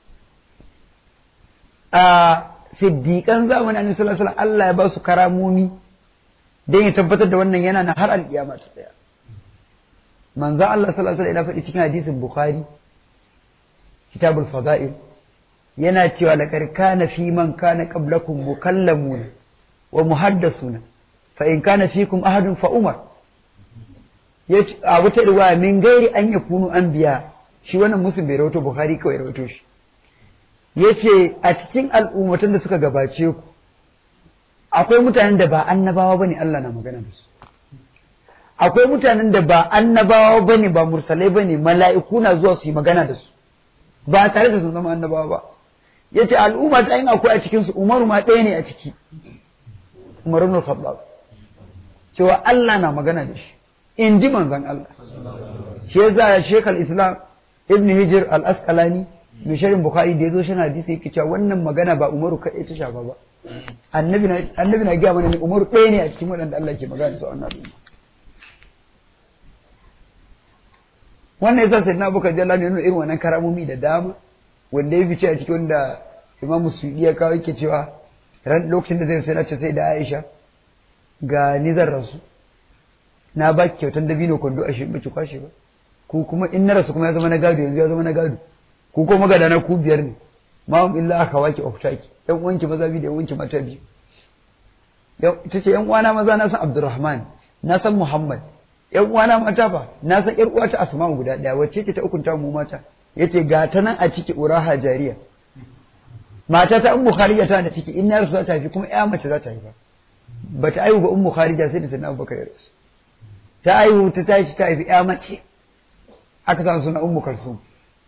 [SPEAKER 2] a siddiƙan zamanin annabi sallallahu alaihi Allah ya ba su karamomi dan ya tabbatar da wannan yana na har alƙiyama ta tsaya manzo Allah sallallahu alaihi wasallam ya faɗi cikin hadisin Bukhari kitabul fada'il yana cewa laqad kana fi man kana qablakum mukallamuna wa muhaddathuna fa in kana fikum ahadun fa umar a wata riwaya min gairi an yakunu anbiya shi wannan muslim bai rawato Bukhari kawai rawato shi yace a cikin al'ummatan da suka gabace ku akwai mutanen da ba annabawa bane Allah na magana da su akwai mutanen da ba annabawa bane ba mursalai bane mala'iku na zuwa su yi magana da su ba tare da sun zama annabawa ba yace al'umma ta yin akwai a cikin su Umaru ma ɗaya ne a ciki Umar ibn Khattab cewa Allah na magana da shi in ji manzon Allah shi yasa Sheikh al-Islam Ibn Hijr al-Asqalani mai sharin Bukhari da yazo shan hadisi yake cewa wannan magana ba Umaru kaɗai ta shafa ba annabi na annabi na gaya mana ne Umaru ɗaya ne a cikin waɗanda Allah ke magana da su a wannan al'umma wannan yasa sai na buka jalla ne nuna irin wannan karamomi da dama wanda ya fice a cikin wanda Imam Suyuti ya kawo yake cewa ran lokacin da zai sai na ce sai da Aisha ga ni zan rasu na ba ki kyautan dabino kwando a shi ki kwashe ba ku kuma in na rasu kuma ya zama na gado yanzu ya zama na gado ku kuma magada na ku biyar ne ma hum illa aka waki oftaki yan uwanki maza biyu da yan uwanki mata biyu ita ce yan uwana maza na san Abdurrahman na san Muhammad yan uwana mata fa na san yar uwata Asma'u guda daya wacce ce ta ukunta mu mata yace ga ta nan a ciki uraha jariya mata ta ummu kharija ta da ciki in na rasu za ta haifi kuma ya mace za ta haifa bata aihu ba ummu kharija sai da sanan Abubakar ya rasu ta aihu ta tashi ta haifi ya mace aka sa suna ummu kalsum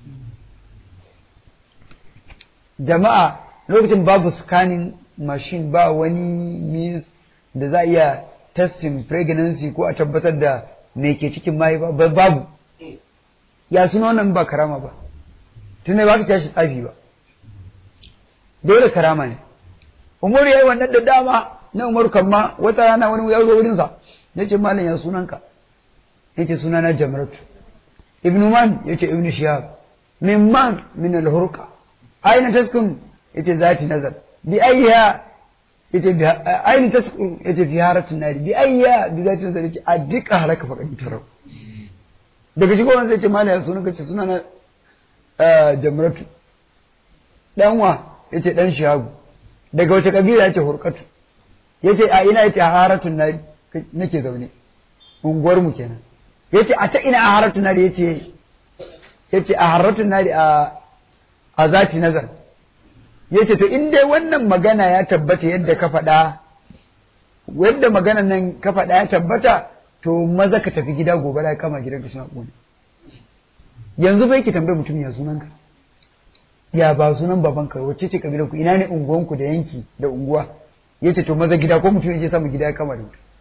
[SPEAKER 2] jama'a lokacin babu scanning machine ba wani means da za a iya testing pregnancy ko a tabbatar da me ke cikin mahaifa ba babu ya suna wannan ba karama ba tunai ba ka tashi tsafi ba dole karama ne umar ya yi wannan da dama na umar kamma wata rana wani ya zo wurinsa ya ce malam ya sunanka ya ce sunana jamratu ibnu man ya ce ibnu shihab min man min al-hurqa aina taskun ya ce zati nazar bi ayya yace bi aini ta yace fi haratun nari bi ayya bi zati da yace a duka halaka fa kadi tarau daga shigo wanda yace mala ya sunan kace suna na jamratu dan wa yace dan shagu daga wace kabila yace hurqatu yace a ina yace a haratun nari nake zaune unguwar mu kenan yace a ta ina a haratun nari yace yace a haratun nari a a zati nazar ya ce to in dai wannan magana ya tabbata yadda ka faɗa yadda maganan nan ka faɗa ya tabbata to maza ka tafi gida gobe da kama gidanka suna ƙone yanzu bai ki tambayi mutum ya sunanka ya ba sunan babanka wacce ce kabilar ku ina ne unguwanku da yanki da unguwa ya ce to maza gida ko mutum ya samu gida ya kama da mutum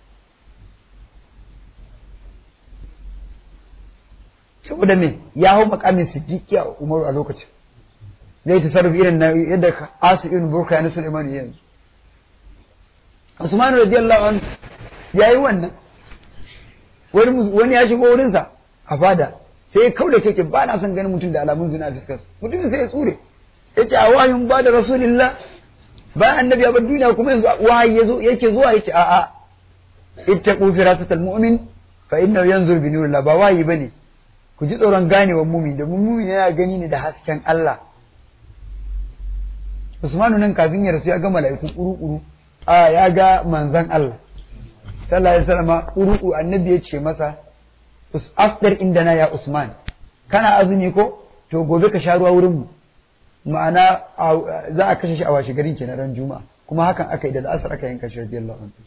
[SPEAKER 2] saboda me ya hau makamin siddiqi a umaru a lokacin zai ta sarrafa irin na yadda asu ibn burka ya nasu imani yanzu usman radiyallahu anhu yayi wannan wani wani ya shigo wurin sa a fada sai ya kauda keke ba na son ganin mutum da alamun zina a fiskarsa mutumin sai ya tsure yace a wayin ba da rasulillah bayan annabi ya bar duniya kuma yanzu wahayi yazo yake zuwa yace a'a ittaqu firasatal mu'min fa innahu yanzur bi nurillah ba wahayi bane ku ji tsoron ganewar mumin da mumin yana gani ne da hasken Allah Usmanu nan kafin ya rasu ya ga mala'iku ƙuru-ƙuru a ya ga manzan Allah sallallahu alaihi wasallam ƙuru annabi ya ce masa afdar indana ya Usman kana azumi ko to gobe ka sha ruwa wurin mu ma'ana za a kashe shi a washe garin kenan ran juma'a kuma hakan aka yi da asar aka yanka shi radiyallahu anhu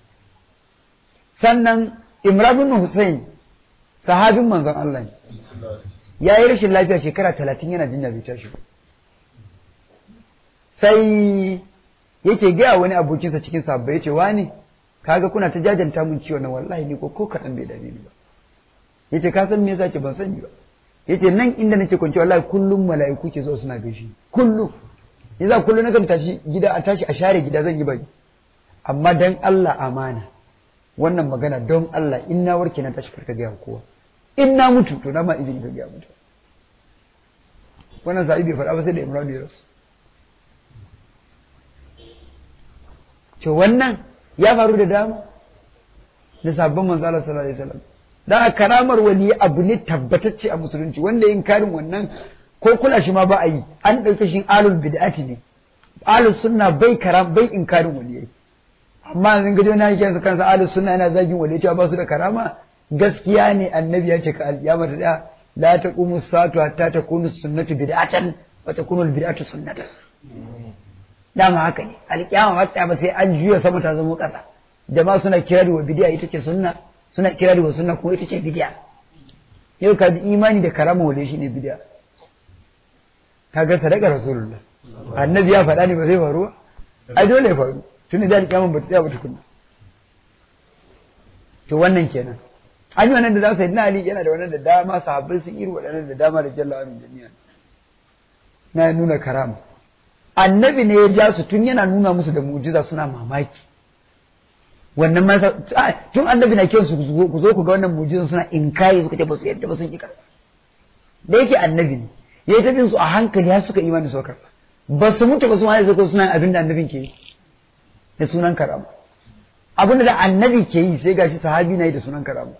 [SPEAKER 2] sannan Imran bin Hussein sahabin manzon Allah ne ya yi rashin lafiya shekara talatin yana jinya bai tashi ba sai yake gaya wani abokinsa cikin sabbai yace wani kaga kuna ta jajanta mun ciwon nan wallahi ni ko ko kadan bai dame ni ba yace ka san me yasa ke ban sani ba yace nan inda nake kwance wallahi kullum mala'iku ke zo suna gaishe kullum yasa kullum nakan tashi gida a tashi a share gida zan yi baki amma dan Allah amana wannan magana don Allah in na warke na tashi karka gaya kowa in na mutu to na ma izini ka gaya mutu wannan sa'i bai faɗa ba sai da Imran ya rasu to wannan ya faru da dama da sabon manzo Allah sallallahu alaihi wasallam dan karamar wali abu ne tabbatacce a musulunci wanda yin karin wannan ko kula shi ma ba a yi an ɗauke shi alul bid'ati ne alul sunna bai karam bai inkarin waliyai amma yanzu gajo na yake kansa alul sunna yana zagin waliyai cewa ba su da karama gaskiya ne annabi ya ce ka alƙiyama ta da la taqumu satu hatta takunu sunnatu bid'atan wa takunu al bid'atu sunnatan dama haka ne alƙiyama ba tsaya ba sai an juya sama ta zama ƙasa jama'a suna kirari wa bidiya ita ce sunna suna kirari wa sunna kuma ita ce bidiya yau ka ji imani da karama wale shi ne bidiya ka ga sadaka rasulullah annabi ya faɗa ne ba zai faru ba ai dole ya faru tun da alƙiyama ba ta tsaya ba tukunna to wannan kenan an yi wannan da za su yi na ali yana da wannan da dama sahabbai sun iri waɗannan da dama da jalla amin jami'a na nuna karama annabi ne ya ja su tun yana nuna musu da mu'jiza suna mamaki wannan ma tun annabi na kiran su ku zo ku ga wannan mu'jizan suna inkari suka ce ba su yadda ba sun ki karba da yake annabi ne ya yi tafin su a hankali har suka imani suka karba ba su mutu ba su ma zai suna abin da annabin ke yi da sunan karama abin da annabi ke yi sai gashi sahabi na yi da sunan karama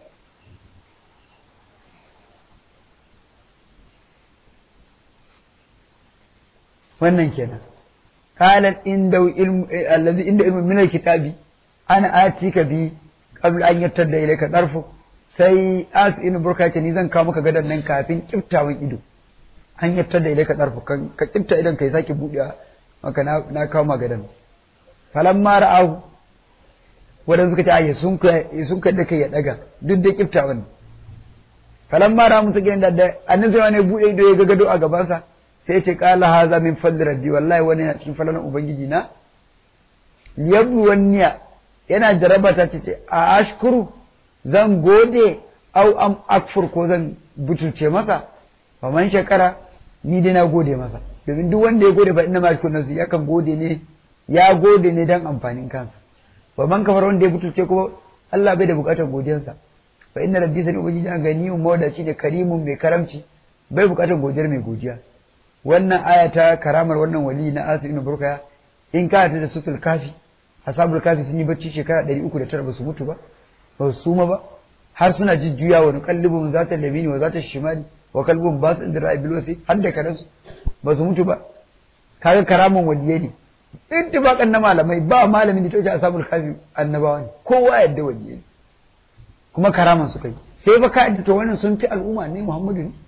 [SPEAKER 2] wannan kenan قالت عنده علم الذي عنده علم من الكتاب انا اتيك بي قبل ان يرتد اليك طرفك sai as in burka ce ni zan kawo maka gadan nan kafin kiftawan ido an yartar da ilaika darfu ka kifta idan kai sake buɗewa maka na na kawo maka gadan falamma ra'ahu wanda suka ce ayi sun ka sun ka da kai ya daga duk da kiftawan falamma ra'a musu gidan da annabi sai wani buɗe ido ya ga gado a gabansa sai ce kala haza min fadli rabbi wallahi wani yana cikin falalan ubangiji na liyablu wanniya yana jarabata ce ce a ashkuru zan gode au am akfur ko zan butulce masa fa man shakara ni dai na gode masa domin duk wanda ya gode fa inna ma shukuru nasu yakan gode ne ya gode ne dan amfanin kansa fa man kafar wanda ya butulce kuma Allah bai da bukatar godiyarsa fa inna rabbi sani ubangiji an ganiyun mawdaci ne karimun mai karamci bai bukatar godiyar mai godiya wannan aya ta karamar wannan wali na asir ibn burkaya in ka ta da sutul kafi ashabul kafi sun yi bacci shekara 309 ba su mutu ba ba su suma ba har suna jujjuya wa nuqallibum zata labini wa zata shimali wa kalbun ba su inda ra'abil wasi har da karansu ba su mutu ba kaga karaman waliyai ne ittifaqan na malamai ba malamin da ta wuce ashabul kafi annabawa ne kowa yadda waliyai ne kuma karaman su kai sai ba ka yadda to wannan sun fi al'umma ne Muhammadu ne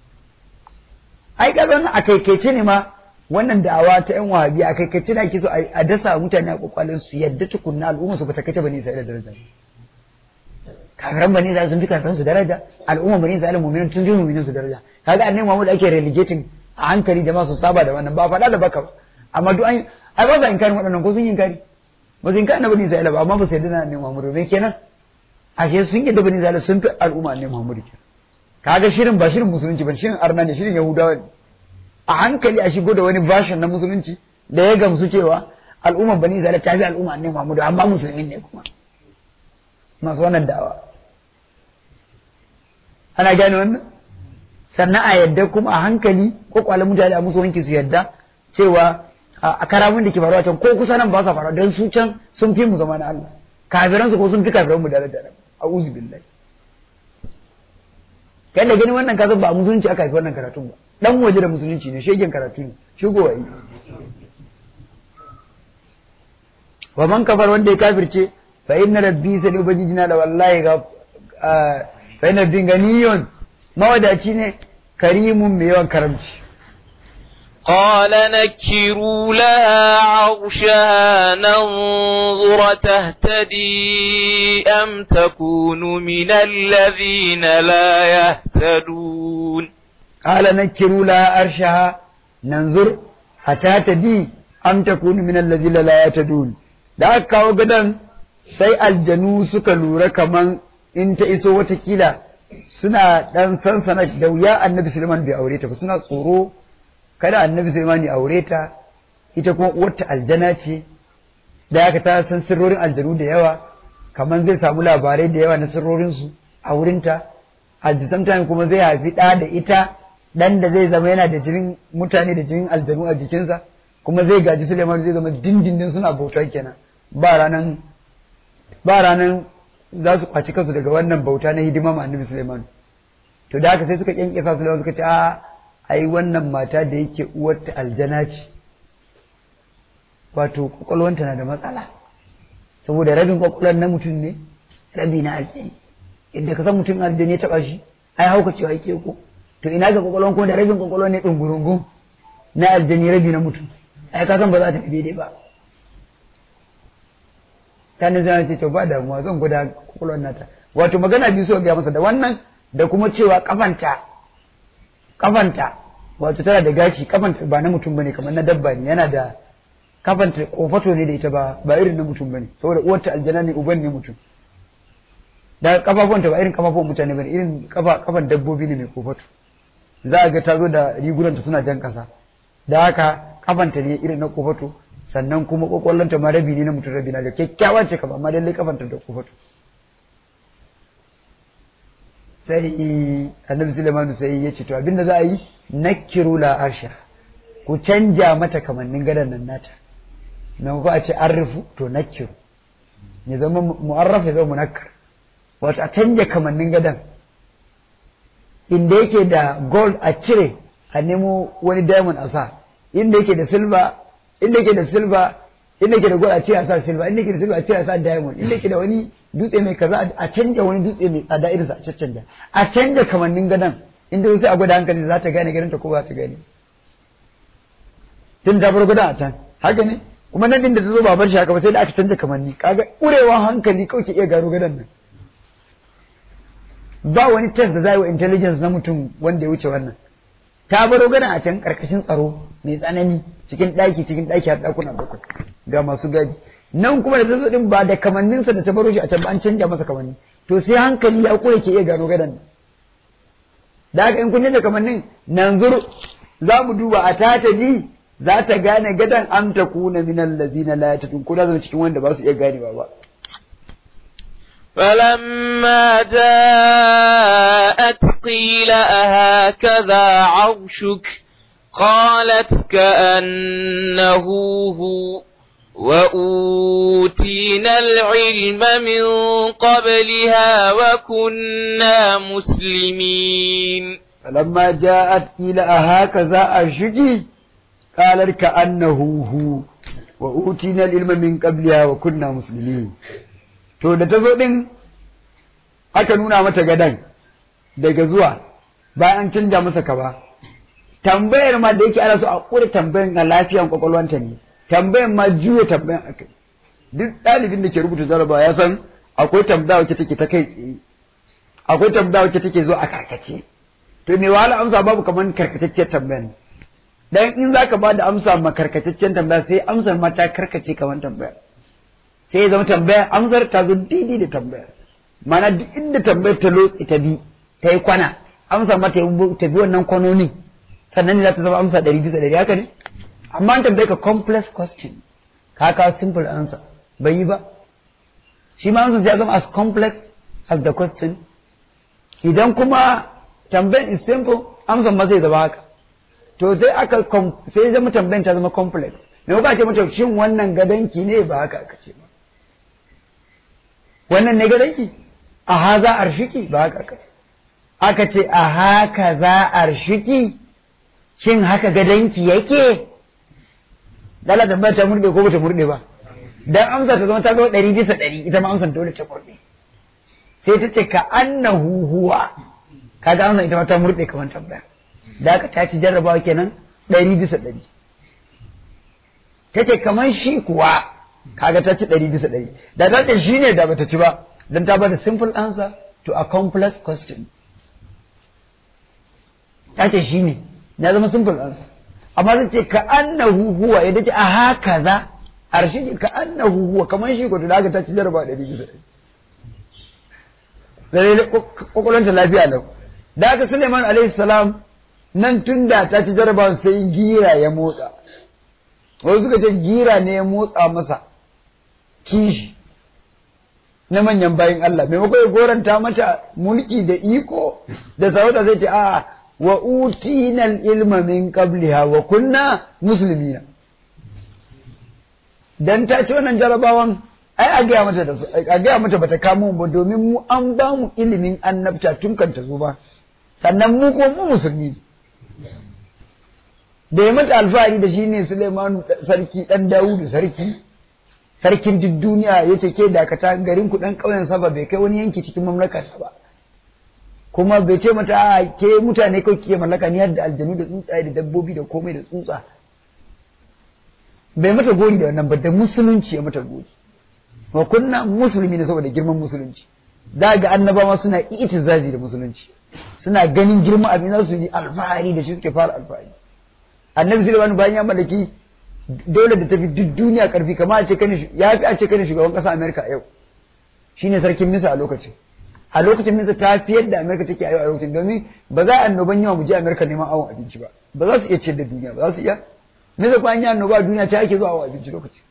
[SPEAKER 2] ai kaga wannan a kaikaice ne ma wannan da'awa ta yan wahabi a kaikaice da ake so a dasa mutane a kwakwalin su yadda tukunna al'umma su bata kace bane sai da daraja kafiran bane za sun fi kafiran su daraja al'umma bane za mu'minin tun ji mu'minin su daraja kaga annabi Muhammad ake relegating a hankali jama'a su saba da wannan ba faɗa da baka ba amma duk an ai ba za inkarin waɗannan ko sun yi inkari ba su inkari na bane Isra'ila ba amma ba su yarda na annabi Muhammad ba kenan ashe sun yarda bane Isra'ila sun fi al'umma annabi Muhammad kenan kaga shirin ba shirin musulunci ba shirin arna ne shirin yahudawa ne a hankali a shigo da wani version na musulunci da ya gamsu cewa al'umma bani Isra'ila ta fi al'umma annabi Muhammad amma musulmi ne kuma masu wannan da'awa ana gane wannan sannan a yadda kuma a hankali ko kwalan mutane a musu wanki su yadda cewa a karamin da ke faruwa can ko kusa nan ba sa faruwa don su can sun fi mu zama na Allah kafiransu ko sun fi kafiran mu daraja da a'udhu billahi kai da gani wannan kasan ba a musulunci aka haifi wannan karatun ba dan waje da musulunci ne shegen karatu ne shigowa yi wa man kafar wanda ya kafirce fa inna rabbi sai ubangijina da wallahi ga fa inna rabbi ganiyun mawadaci ne karimun mai yawan karamci
[SPEAKER 1] قال نكروا لها عرشها ننظر تهتدي أم تكون من الذين لا يهتدون
[SPEAKER 2] قال نكروا لها عرشها ننظر أتهتدي أم تكون من الذين لا يهتدون da aka kawo gadon sai aljanu suka lura kaman in ta iso watakila suna ɗan sansana da wuya annabi Suleiman bai aure ta ba suna tsoro kada annabi Sulaiman ya aure ta ita kuma uwarta aljana ce da aka ta san sirrorin aljanu da yawa kamar zai samu labarai da yawa na sirrorin su a wurinta at the same time kuma zai haifi ɗa da ita ɗan da zai zama yana da jinin mutane da jinin aljanu a jikinsa kuma zai gaji Sulaiman zai zama dindindin suna bauta kenan ba ranan ba ranan za su kwaci kansu daga wannan bauta na hidima ma annabi Sulaiman to da haka sai suka kyankyasa Sulaiman suka ce a ai wannan mata da yake uwarta aljana ce wato kwakwalwanta na da matsala saboda rabin kwakwalwar na mutum ne rabi na aljani yadda ka san mutum aljani ya taba shi ai hauka cewa yake ko to ina ga kwakwalwar ko da rabin kwakwalwar ne dungurungun na aljani rabi na mutum ai ka san ba za ta fi daidai ba sanin zai ce to ba damuwa zan gwada kwakwalwar nata wato magana biyu so ga masa da wannan da kuma cewa kafanta kafanta wato tana da gashi kafanta ba na mutum bane kamar na dabba ne yana da kafanta kofato ne da ita ba ba irin na mutum bane saboda uwarta aljana ne uban ne mutum da kafafuwanta ba irin kafafuwan mutane bane irin kafa kafan dabbobi ne mai kofato za a ga ta zo da rigunanta suna jan kasa da haka kafanta ne irin na kofato sannan kuma kwakwallonta ma rabi ne na mutum rabi na da kyakkyawa ce kama amma lallai kafanta da kofato sai annabi Sulaimanu sai ya ce to abinda za a yi nakiru la arsha ku canja mata kamannin gadon nan nata na ko a ce arrifu to nakiru ya zama mu'arraf ya zama munakkar wato a canja kamannin gadon inda yake da gold a cire a nemo wani diamond a sa inda yake da silver inda yake da silver inda yake da gold a cire a sa silver inda yake da silver a cire a sa diamond inda yake da wani dutse mai kaza a canja wani dutse mai tsada irinsa a caccanja a canja kamannin gadon inda sai a gwada hankali za ta gane ganin ta ko ba ta gane tun ta bar gadon a can haka ne kuma nan din da ta zo ba bar shi haka ba sai da aka canja kamanni kaga urewa hankali kawai ke iya gano gadon nan ba wani test da za yi wa intelligence na mutum wanda ya wuce wannan ta baro gadon a can karkashin tsaro mai tsanani cikin ɗaki cikin ɗaki har ɗakuna bakwai ga masu gadi nan kuma da ta zo din ba da kamanninsa da ta baro shi a can ba an canja masa kamanni to sai hankali ya kure ke iya gano gadon da haka in kun canja kamannin nan zur za mu duba a tata bi za ta gane gadon am ta kuna min allazina la yatatun ko da zama cikin wanda ba su iya ganewa ba
[SPEAKER 1] فلما جاءت قيل أهكذا عرشك قالت كأنه هو وأوتينا العلم من قبلها وكنا مسلمين
[SPEAKER 2] فلما جاءت إلى هكذا أشجي قالت كأنه هو وأوتينا العلم من قبلها وكنا مسلمين to da ta zo din aka nuna mata gadan daga zuwa bayan an canja masa kaba tambayar ma da yake ana so a kure tambayan a lafiyan kwakwalwanta ne tambayan ma juya tambayan akai duk ɗalibin da ke rubuta jarabawa ya san akwai tambaya wacce take ta kai tsaye akwai tambaya wacce take zo a karkace to me wahala amsa babu kamar karkatacciyar tambayan dan in zaka ba da amsa ma karkataccen tambaya sai amsar ma ta karkace kamar tambaya sai ya zama tambaya amsar ta zo daidai da tambaya mana duk inda tambayar ta lotsi ta bi ta yi kwana amsar ma ta bi wannan kwanonin sannan ne za ta zama amsa ɗari bisa ɗari haka ne amma an tambaye ka complex question ka kawo simple answer bai yi ba shi ma amsar ya zama as complex as the question idan kuma tambayan is simple amsar ma zai zama haka to sai aka sai zama tambayan ta zama complex me kuka ce mata shin wannan gadanki ne ba haka aka ce ba wannan ne gadanki a haza arshiki ba haka aka ce aka ce a haka za arshiki shin haka gadanki yake dala tambaya ta murde ko bata murde ba dan amsa ta zama ta zo ɗari bisa ɗari ita ma amsan dole ta murde sai ta ce ka annahu huwa kaga amsa ita ma ta murde kamar tambaya da aka ta ci jarrabawa kenan ɗari bisa ɗari ta ce kamar shi kuwa kaga ta ci ɗari bisa ɗari da ta ce shi ne da bata ci ba don ta bada simple answer to a complex question ta ce shi ne na zama simple answer amma zai ce ka annahu huwa ya dace a haka za arshi ka annahu huwa kamar shi ko to da aka ta ci jarrabawa ɗari bisa ɗari da kwakwalwanta lafiya lau da aka Suleiman alaihi salam nan tun da ta ci jarabawan sai gira ya motsa wasu suka ce gira ne ya motsa masa kishi na manyan bayin Allah maimakon ya goranta mata mulki da iko da sarauta zai ce a wa utina ilma min qabliha wa kunna muslimina dan ta ci wannan jarabawan ai a gaya mata da a gaya mata bata kamo ba domin mu an ba mu ilimin annabta tun kan ta zo ba sannan mu ko mu musulmi da ya mata alfahari da shi ne Suleiman sarki dan Dawudu sarki sarkin duk duniya ya ce ke dakata garin ku dan ƙauyen saba bai kai wani yanki cikin mamlakar ba kuma bai ce mata a ke mutane kawai ke mallaka ni da aljanu da tsuntsaye da dabbobi da komai da tsutsa bai mata gori da wannan ba da musulunci ya mata gori wa kunna musulmi ne saboda girman musulunci za ga annabawa suna itizazi da musulunci suna ganin girman abin za su yi alfahari da shi suke fara alfahari annabi sulaiman bayan ya mallaki dole da tafi duk duniya karfi kamar a ce kane ya fi a ce kane shugaban kasa amerika a yau shine sarkin misa a lokacin a lokacin misa ta fi yadda amerika take a yau a lokacin domin ba za a annoban yawa mu je amerika neman awon abinci ba ba za su iya ciyar da duniya ba za su iya misa kuma an yi annoba a duniya ta ake zuwa awon abinci lokacin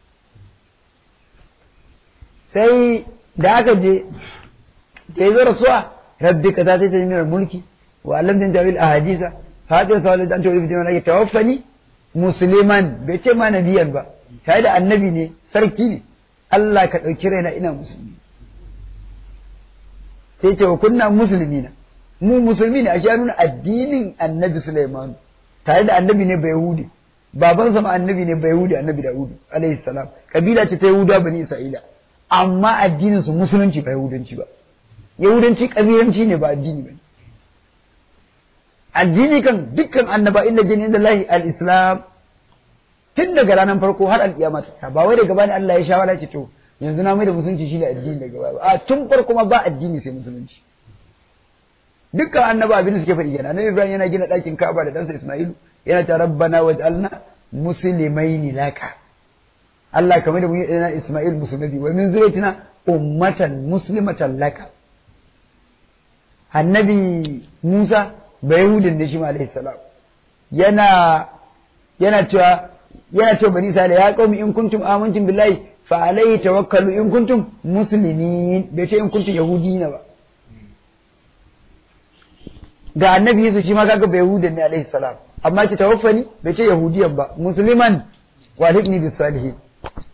[SPEAKER 2] sai da aka je da ya zo rasuwa rabbi ka ta sai ta nuna mulki wa alamtin tawil ahadisa hadin sa da an tawo bi malaka tawaffani musliman bai ce ma nabiyan ba sai da annabi ne sarki ne Allah ka dauki raina ina musulmi sai ce wa kunna muslimina mu musulmi ne a shi nuna addinin annabi Sulaiman tare da annabi ne bai yahudi baban sama annabi ne bai yahudi annabi Dawud alaihi salam kabila ce ta yahuda bani Isra'ila amma addinin su musulunci ba yahudanci ba yahudanci kabilanci ne ba addini ba addini kan dukkan annaba inda jini inda lahi al-islam tun daga ranar farko har al-kiyama ta ba wai daga bani Allah ya shawara ce to yanzu na mai da musulunci shi ne addini daga baya a tun farko ma ba addini sai musulunci dukkan annaba abin da suke faɗi kenan annabi Ibrahim yana gina ɗakin Ka'aba da ɗansa Isma'ilu yana ta rabbana waj'alna muslimaini laka Allah kamar da mun yi na Isma'il musulmi wa min zuriyatina ummatan muslimatan laka annabi Musa bayahudin da shi ma alaihi salam yana yana cewa yana cewa bani Isra'ila ya qaumi in kuntum amantum billahi fa alayhi tawakkalu in kuntum muslimin bai ce in kuntum yahudina ba ga annabi Yusuf shi ma kaga bayahudin ne alaihi salam amma ce tawaffani bai ce yahudiyan ba musliman wa alhiqni bis salihin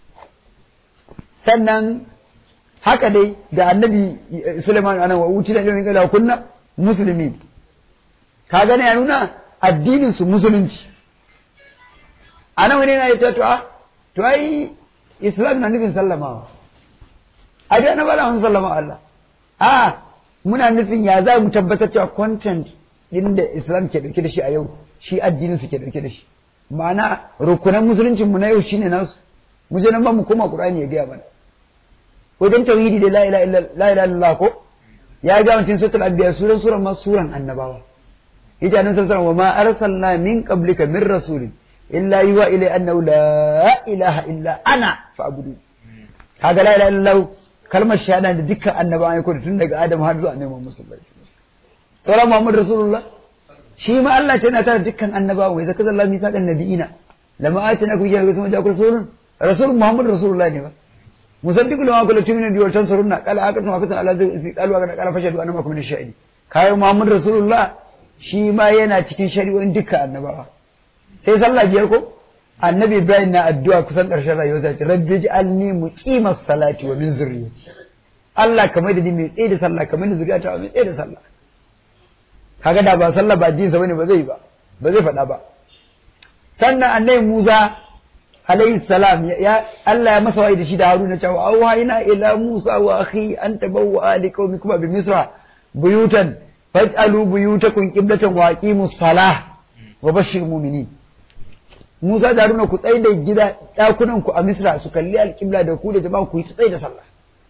[SPEAKER 2] sannan haka dai da annabi Sulaiman anan wa uti da ilmin kala kunna musulmi ka gane ya nuna addinin su musulunci anan wani yana ita to a to ai islam na nufin sallamawa a dai na bala mun sallama Allah a muna nufin ya za mu tabbatar cewa content din da islam ke dauke da shi a yau shi addinin su ke dauke da shi ma'ana rukunan musuluncin mu na yau shine nasu mu je nan ba mu koma qur'ani ya gaya mana wajen tauhidi da la ilaha illallah ko ya ga mutum suratul anbiya suran suran ma suran annabawa yace annabi sallallahu wa ma arsalna min qablika min rasulin illa yuwa ilay annahu la ilaha illa ana fa'budu kaga la ilaha illallah kalmar shahada da dukkan annabawa ya koda tun daga adam har zuwa annabi Muhammad sallallahu alaihi wasallam sauran Muhammad rasulullah shi ma Allah ce yana tare dukkan annabawa wai zaka zalla misaqan nabiyina lama atina ku jira kuma jakul rasulun rasul Muhammad rasulullah ne ba musaddiq lama kullu tumina bi waltan sarunna qala akatu ma katan ala zai qalu ga qala fashadu anama kuma shahidi kai Muhammad rasulullah shi ma yana cikin shari'o'in dukkan annabawa sai sallah biyar ko annabi Ibrahim na addu'a kusan ƙarshen rayuwarsa ce rabbi ij'alni muqimas salati wa min zurriyyati Allah kamar da ni mai tsaye da sallah kamar da zuriyata mai tsaye da sallah kaga da ba sallah ba addinin sa bane ba zai ba ba zai faɗa ba sannan annabi Musa alayhi salam ya Allah ya masa wa'i da shi da Haruna cewa auhayna ila Musa wa akhi an tabawwa li qaumikum bi Misra buyutan faj'alu buyutakum qiblatan wa aqimus salah wa bashir mu'minin Musa da Haruna ku tsaye da gida ɗakunan ku a Misra su kalli alƙibla da ku da jama'a ku yi tsaye da sallah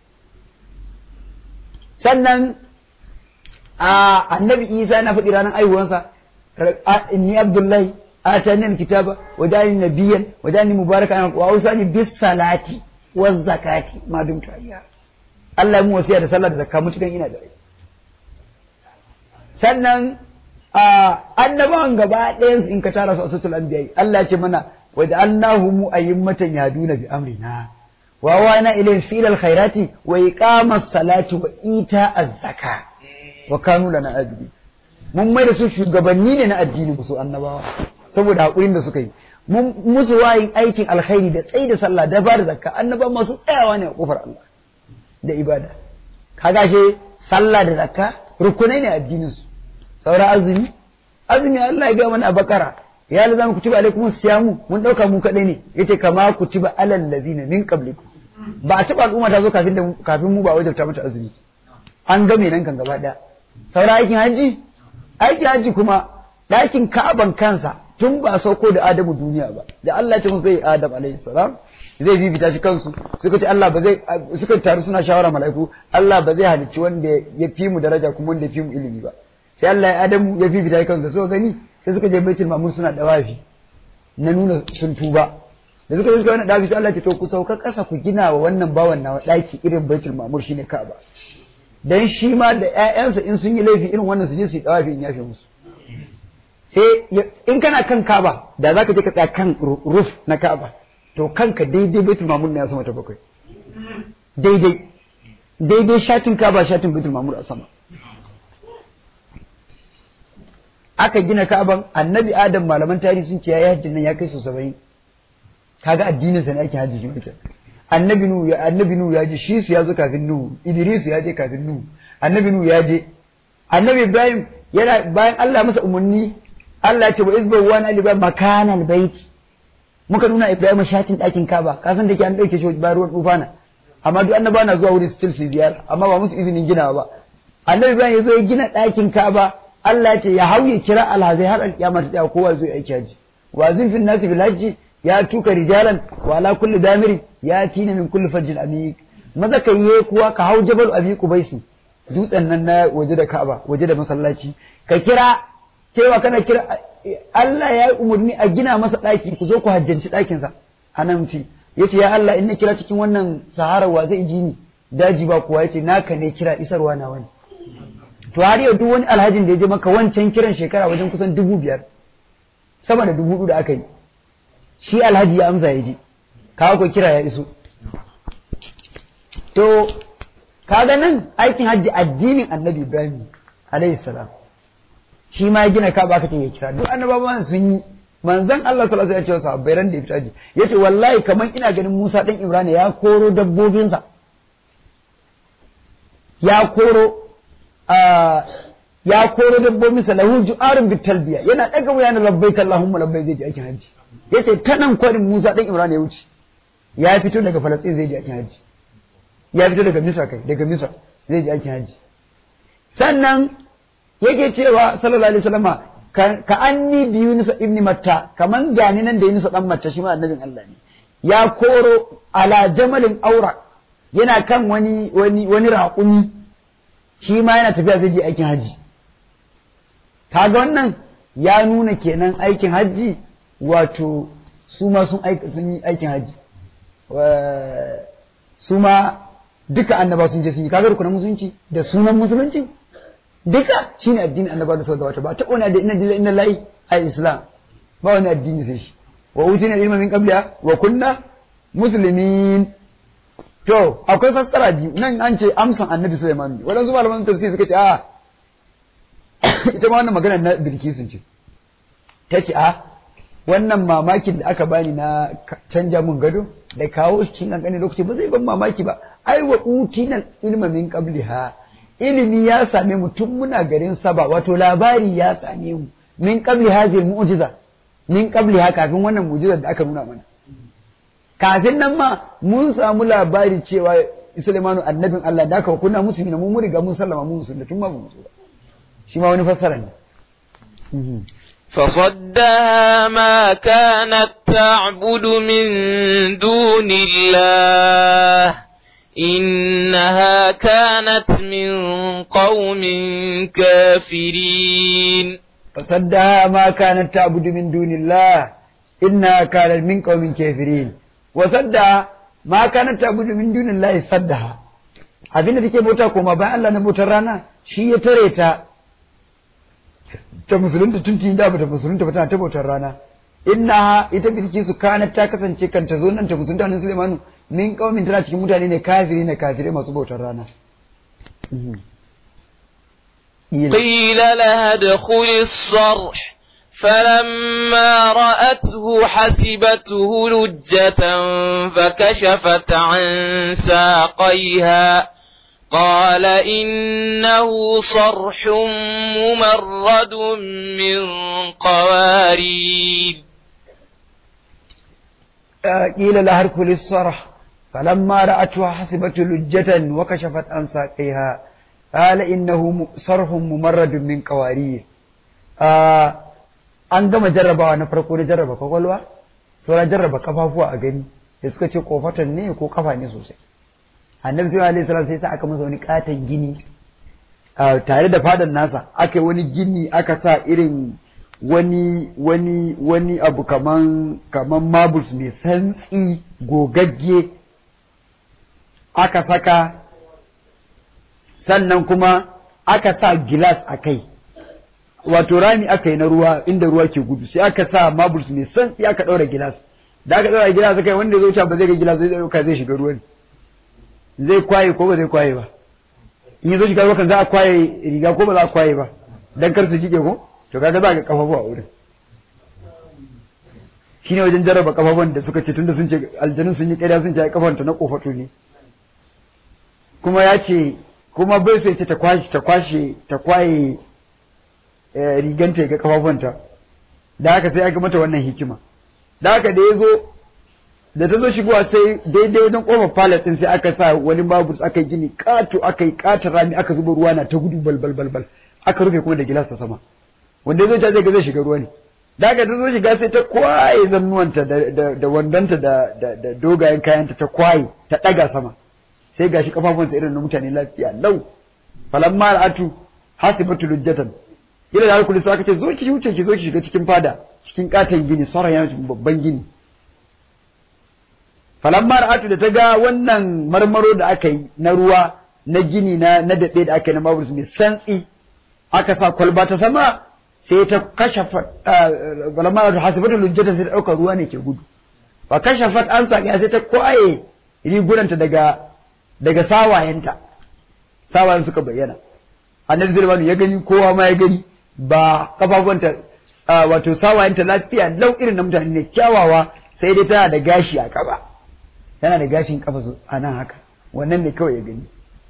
[SPEAKER 2] sannan a annabi Isa na faɗi ranar aihuwansa inni Abdullahi atani alkitaba wa jani nabiyyan wa jani mubarakan wa ausani bis salati waz zakati ma dumtu ayya Allah ya mu wasiya da sallah da zakka mutukan ina da rai sannan annabawan gaba ɗayan su in ka tara su a sutul anbiya Allah ya ce mana wa ja'alnahum a'immatan yaduna bi amrina wa wana ilayhim fil alkhairati wa iqamas salati wa ita az-zaka wa kanu lana abidi mun mai da su shugabanni ne na addini su annabawa saboda hakurin da suka yi mun musu wayin aikin alkhairi da tsayi da sallah da bada zakka annaba masu tsayawa ne a kofar Allah da ibada kaga she sallah da zakka rukunai ne addinin su saura azumi azumi Allah ya ga mana a bakara ya lazama kutiba alaikum siyamu mun dauka mu kadai ne yace kama kutiba alal ladina min qablikum ba a taba al'umma ta zo kafin da kafin mu ba wajabta mata azumi an game nan kan gaba daya saura aikin haji aikin haji kuma ɗakin ka'aban kansa tun ba sauko da Adamu duniya ba da Allah ce zai Adam alaihi salam zai bibita shi kansu suka ce Allah ba zai suka taru suna shawara mala'iku Allah ba zai halicci wanda ya fi mu daraja kuma wanda ya fi mu ilimi ba sai Allah ya Adamu ya bibita shi kansu suka gani sai suka je Baitul Mamur suna dawafi na nuna sun tuba da suka je suka wani dafi sai Allah ce to ku sauka ƙasa ku gina wa wannan bawan nawa ɗaki irin Baitul Mamur shine Ka'aba dan shi ma da ƴaƴansa in sun yi laifi irin wannan su je su yi dawafi in yafe musu sai in kana kan Ka'aba da zaka je ka tsaya kan roof na Ka'aba to kanka daidai Baitul Mamur ne ya sama ta bakwai daidai daidai shatin Ka'aba shatin Baitul Mamur a sama aka gina Ka'aban Annabi Adam malaman tarihi sun ce ya hajjin nan ya kai so 70 kaga addinin sa ne ake hajji shi Annabi Nu ya Annabi Nu ya je shi su ya zo kafin Nu Idris ya je kafin Nu Annabi Nu ya je Annabi Ibrahim yana bayan Allah masa umarni Allah ya ce wa izba wa na liba makanal baiti muka nuna Ibrahim shatin ɗakin Kaba ka san da ke an ɗauke shi bayan ruwan tufana amma duk annaba na zuwa wurin still su ziyara amma ba musu izinin ginawa ba Annabi Ibrahim ya zo ya gina ɗakin Kaba Allah ya ce ya hauye kira alhazai har alƙiyama ta tsaya kowa zai aiki haji wa zinfin nasi bil hajji ya tuka rijalan wa ala kulli damirin ya tina min kulli fajjin amik maza kai ye kuwa ka hau jabal abi kubaisi dutsen nan na waje da Ka'aba waje da masallaci ka kira cewa kana kira Allah ya yi umarni a gina masa ɗaki ku zo ku hajjanci ɗakinsa a nan ce ya ce ya Allah in na kira cikin wannan sahara wa zai ji ni daji ba kuwa ya ce naka ne kira isarwa na wani to har yau duk wani alhajin da ya je maka wancan kiran shekara wajen kusan dubu biyar sama da dubu da aka yi shi alhaji ya amsa ya ji kawo ko kira ya iso to kaga nan aikin hajji addinin annabi ibrahim alayhi salam shi ma ya gina kaba aka ce ya kira duk annabawan sun yi manzon Allah sallallahu alaihi wasallam ya ce sahabbai ran da ya fita haji yace wallahi kaman ina ganin Musa dan Imran ya koro dabbobinsa ya koro ya koro dabbobinsa lahu ju'arun bitalbiya yana daga wuyan labbaik Allahumma labbaik zai je aikin haji yace ta nan kwarin Musa dan Imran ya wuce ya fito daga Falastin zai je aikin haji ya fito daga Misra kai daga Misra zai je aikin haji sannan yake cewa sallallahu alaihi wasallama ka anni bi Yunus ibn Matta kaman gani nan da Yunus dan Matta shi ma annabin Allah ne ya koro ala jamalin aura yana kan wani wani wani raƙumi shi ma yana tafiya zai je aikin haji kaga wannan ya nuna kenan aikin haji wato su ma sun sun yi aikin haji su ma duka annaba sun je sun yi kaga rukunan musulunci da sunan musulunci duka shine addinin annaba da suka gabata ba ta ona da inna lillahi inna ilaihi ai islam ba wani addini sai shi wa utina ilma min qabliha wa kunna muslimin to akwai fassara biyu nan an ce amsan annabi Sulaiman ne wadansu malaman tafsir suka ce a ita ma wannan magana na Bilkisun ce ta ce a wannan mamakin da aka bani na canja mun gado da kawo shi cikin kankanin lokaci ba zai ban mamaki ba ai wa utina ilma min qabliha ilimi ya same mu tun muna garin saba wato labari ya same mu min qabli hadhihi mu'jiza min qabli ha kafin wannan mu'jizar da aka nuna mana kafin nan ma mun samu labari cewa Sulaimanu annabin Allah da aka kunna musulmi na mu mun riga mun sallama mu musulmi tun ma mu musulmi shi ma wani fassara ne
[SPEAKER 1] فصدها ما كانت تعبد من دون الله إنها كانت من قوم كافرين
[SPEAKER 2] فصدها ما كانت تعبد من دون الله إنها كانت من قوم كافرين وصدها ما كانت تعبد من دون الله صدها abinda take bauta koma bayan Allah na bautar rana shi ya tare ta ta musulunta tun tun da bata musulunta ba tana ta bautar rana inna ita bilki su kana ta kasance kan ta zo nan ta musulunta nan Sulaimanu min kaumin tana cikin mutane ne kafiri ne kafirai masu bautar rana
[SPEAKER 1] قيل لها ادخل الصرح فلما رأته حسبته لجة فكشفت عن ساقيها قال إنه صرح ممرد من قوارير
[SPEAKER 2] قيل لها ادخل الصرح فلما رأته حسبته لجة وكشفت عن ساقيها قال إنه صرح ممرد من قوارير an gama jarrabawa na farko da jarraba kwakwalwa sauran jarraba kafafuwa a gani da suka ce kofatan ne ko kafa ne sosai annabi sai alaihi salam sai sa aka masa wani katon gini tare da fadan nasa aka yi wani gini aka sa irin wani wani wani abu kaman kaman marbles mai santsi gogagge aka saka sannan kuma aka sa gilas a kai wato rami aka yi na ruwa inda ruwa ke gudu sai aka sa marbles mai santsi aka ɗaura gilas da aka ɗaura gilas aka yi wanda zai wuce ba zai ga gilas zai ɗauka zai shiga ruwan zai kwaye ko ba zai kwaye ba in yi zo shiga ruwa kan za a kwaye riga ko ba za a kwaye ba dan kar su jike ko to kaga za ka kafafu a wurin shine wajen jarraba kafafun da suka ce tunda sun ce aljanun sun yi ƙarya sun ce ai kafanta na kofato ne kuma ya ce kuma bai sai ce ta kwashe ta kwashe ta kwaye riganta ga kafafunta da haka sai aka mata wannan hikima da haka da ya zo da ta zo shigowa sai daidai wajen kofar palace din sai aka sa wani babur aka yi gini kato aka yi katon rami aka zuba ruwa na ta gudu balbal balbal aka rufe kuma da gilas ta sama wanda ya zo ta zai ga zai shiga ruwa ne da haka ta zo shiga sai ta kwaye zannuwanta da wandanta da dogayen kayanta ta kwaye ta ɗaga sama sai gashi kafafunta irin na mutane lafiya lau falamma al'atu hasibatu lujjatan ila da kullu aka ce zo ki wuce ki zo ki shiga cikin fada cikin katon gini sauran yana cikin babban gini falamma al'atu da ta ga wannan marmaro da aka yi na ruwa na gini na na daɗe da aka yi na maburus mai santsi aka sa kwalba ta sama sai ta kashafa falamma al'atu hasibatu lujjatan sai ta ɗauka ruwa ne ke gudu fa kashafat an sa sai ta kwaye rigunanta daga daga sawayenta sawayen suka bayyana annabi zulmanu ya gani kowa ma ya gani ba kafafuwanta wato sawayenta lafiya lau irin na mutane ne kyawawa sai dai tana da gashi a kafa tana da gashin kafa a nan haka wannan ne kawai ya gani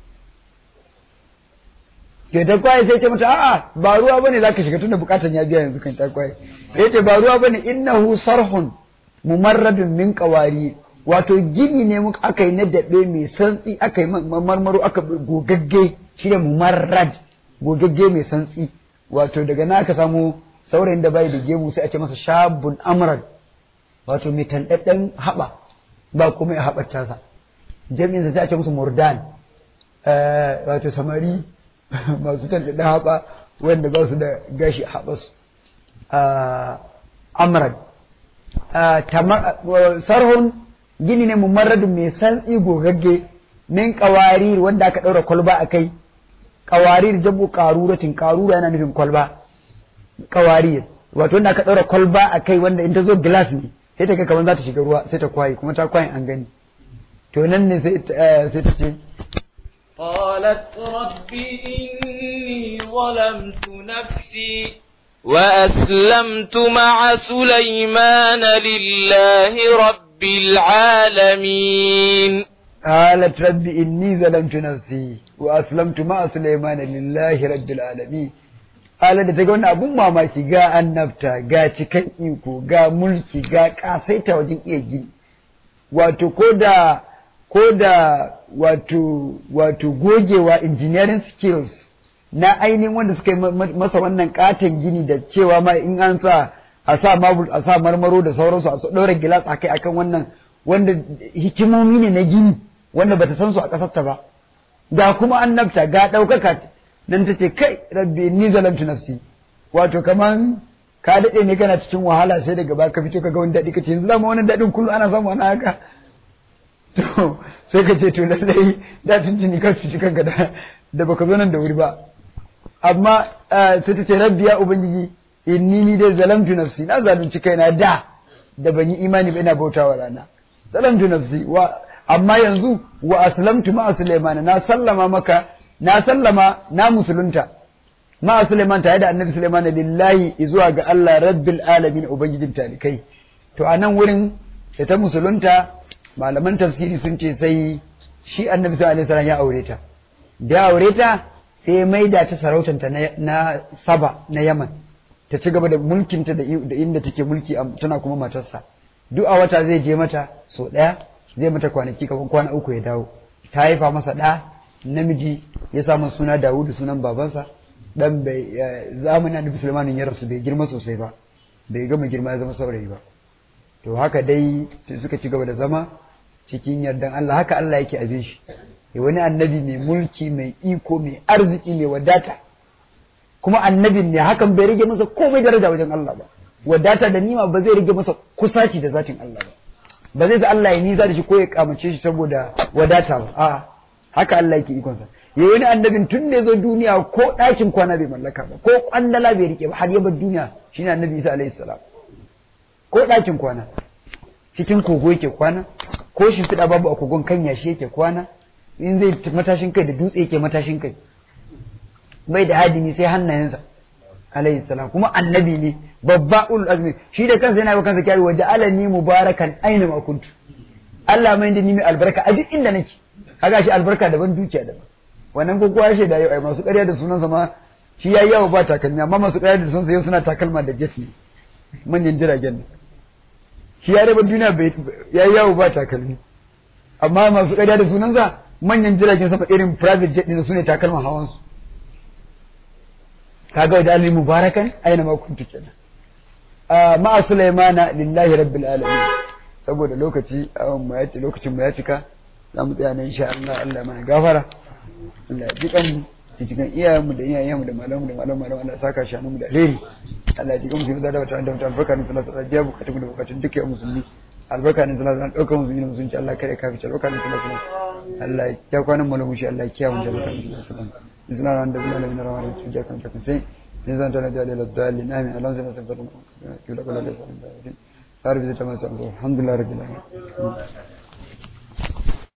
[SPEAKER 2] ke ta kwaye sai ce mata a'a ba ruwa bane zaka shiga tunda bukatan ya biya yanzu kan ta kwaye sai ce ba ruwa bane innahu sarhun mumarradun min qawari wato gini ne muka aka yi na daɓe mai santsi aka yi marmaro aka gogagge shi ne mumarrad gogagge mai santsi wato daga na aka samu saurayin da bai da gemu sai a ce masa shabun amrad wato mai tanɗaɗɗen haɓa ba kuma ya haɓar tasa jami'in sai a ce musu murdan wato samari masu tanɗaɗɗen haɓa wanda ba su da gashi a haɓarsu amrad sarhun gini ne mumarradun mai santsi gogagge min kawarir wanda aka ɗaura kwalba a kai kawarir jabu karuratin karura yana nufin kwalba kawarir wato wanda aka ɗaura kwalba a kai wanda in ta zo glass ne sai ta ga kamar za ta shiga ruwa sai ta kwaye kuma ta kwaye an gani to nan ne sai ta ce
[SPEAKER 1] قالت رب إني ظلمت نفسي وأسلمت مع سليمان لله رب العالمين
[SPEAKER 2] قالت رب إني ظلمت نفسي وأسلمت مع سليمان لله رب العالمين قالت da ta ga wani abun mamaki ga annabta ga cikan iko ga mulki ga kasaita wajen iya gini wato ko da ko da wato wato gogewa engineering skills na ainihin wanda suka yi masa wannan katon gini da cewa ma in an sa a sa mabul a sa marmaro da sauransu a ɗora gilas akai akan wannan wanda hikimomi ne na gini wanda bata san su a ƙasarta ba ga kuma annabta ga ɗaukaka nan ta ce kai rabbi ni zalamtu nafsi wato kaman ka daɗe ne kana cikin wahala sai daga baka fito ka ga wani daɗi ka ce yanzu zama wani daɗin kullum ana samu wani haka to sai ka ce to lallai da tun tuni ka cuci kanka da da baka zo nan da wuri ba amma sai ta ce rabbi ya ubangiji inni ni dai zalamtu nafsi na zalunci kaina da da ban yi imani ba ina bautawa rana zalamtu nafsi wa amma yanzu wa aslamtu ma Sulaiman na sallama maka na sallama na musulunta ma Sulaiman tare da annabi Sulaiman lillahi zuwa ga Allah rabbil alamin ubangijin talikai to a nan wurin da ta musulunta malaman tafsiri sun ce sai shi annabi sallallahu alaihi wasallam ya aure ta da aure ta sai maida ta sarautanta na saba na yaman ta ci gaba da mulkinta da inda take mulki tana kuma matarsa duk a wata zai je mata so ɗaya zai mata kwanaki kafin kwana uku ya dawo ta haifa masa ɗa namiji ya sa masa suna dawudu sunan babansa dan bai zamanin annabi sulaimanin ya rasu bai girma sosai ba bai gama girma ya zama saurayi ba to haka dai suka ci gaba da zama cikin yardan Allah haka Allah yake abin shi wani annabi mai mulki mai iko mai arziki mai wadata kuma annabin ne hakan bai rage masa komai daraja wajen Allah ba wadata da nima ba zai rage masa kusaci da zatin Allah ba ba zai sa Allah ya nisa da shi ko ya kamace shi saboda wadata ba a'a haka Allah yake ikon sa yayi wani annabin tun da zo duniya ko ɗakin kwana bai mallaka ba ko kwandala bai rike ba har ya bar duniya shine annabi Isa alaihi salam ko ɗakin kwana cikin kogo yake kwana ko shimfiɗa babu a kogon kan yashi yake kwana in zai matashin kai da dutse yake matashin kai bai da hadimi sai hannayensa alayhi salam kuma annabi ne babba ulul azmi shi da kansa yana kansa kyari waje alani mubarakan aina ma kuntu Allah mai da ni mai albarka a duk inda nake kaga shi albarka daban dukiya daban wannan ko kowa shi da yau ai masu ƙarya da sunansa ma shi yayi yawo ba takalmi amma masu ƙarya da sunansa yau suna takalma da jet ne manyan jiragen ne shi ya raba duniya yayi yawo ba takalmi amma masu ƙarya da sunansa manyan jiragen sama irin private jet ne su ne takalman hawansu kaga da ali mubarakan aina ma kuntu kenan ma sulaimana lillahi rabbil alamin saboda lokaci awon mu ya ce lokacin mu ya cika za mu tsaya nan insha Allah Allah mana gafara Allah ya ji kan da cikin iyayenmu da iyayenmu da malamu da malamu malamu Allah saka shi mu da alheri Allah ya ji kan mu da wata da wata albarka ne sallallahu alaihi wasallam bukatun da bukatun dukkan musulmi albarka ne sallallahu alaihi wasallam daukar musulmi musulunci Allah kare ka fice albarka ne sallallahu alaihi wasallam Allah ya kiya kwanan malamu shi Allah ya kiya mu da albarka ne sallallahu alaihi wasallam بسم الله الرحمن الرحيم من الرحمن الرحيم جاءك أنت تنسين نزان تنادي على الضالين آمين اللهم صل وسلم على محمد وعلى آله وصحبه أجمعين الحمد لله رب العالمين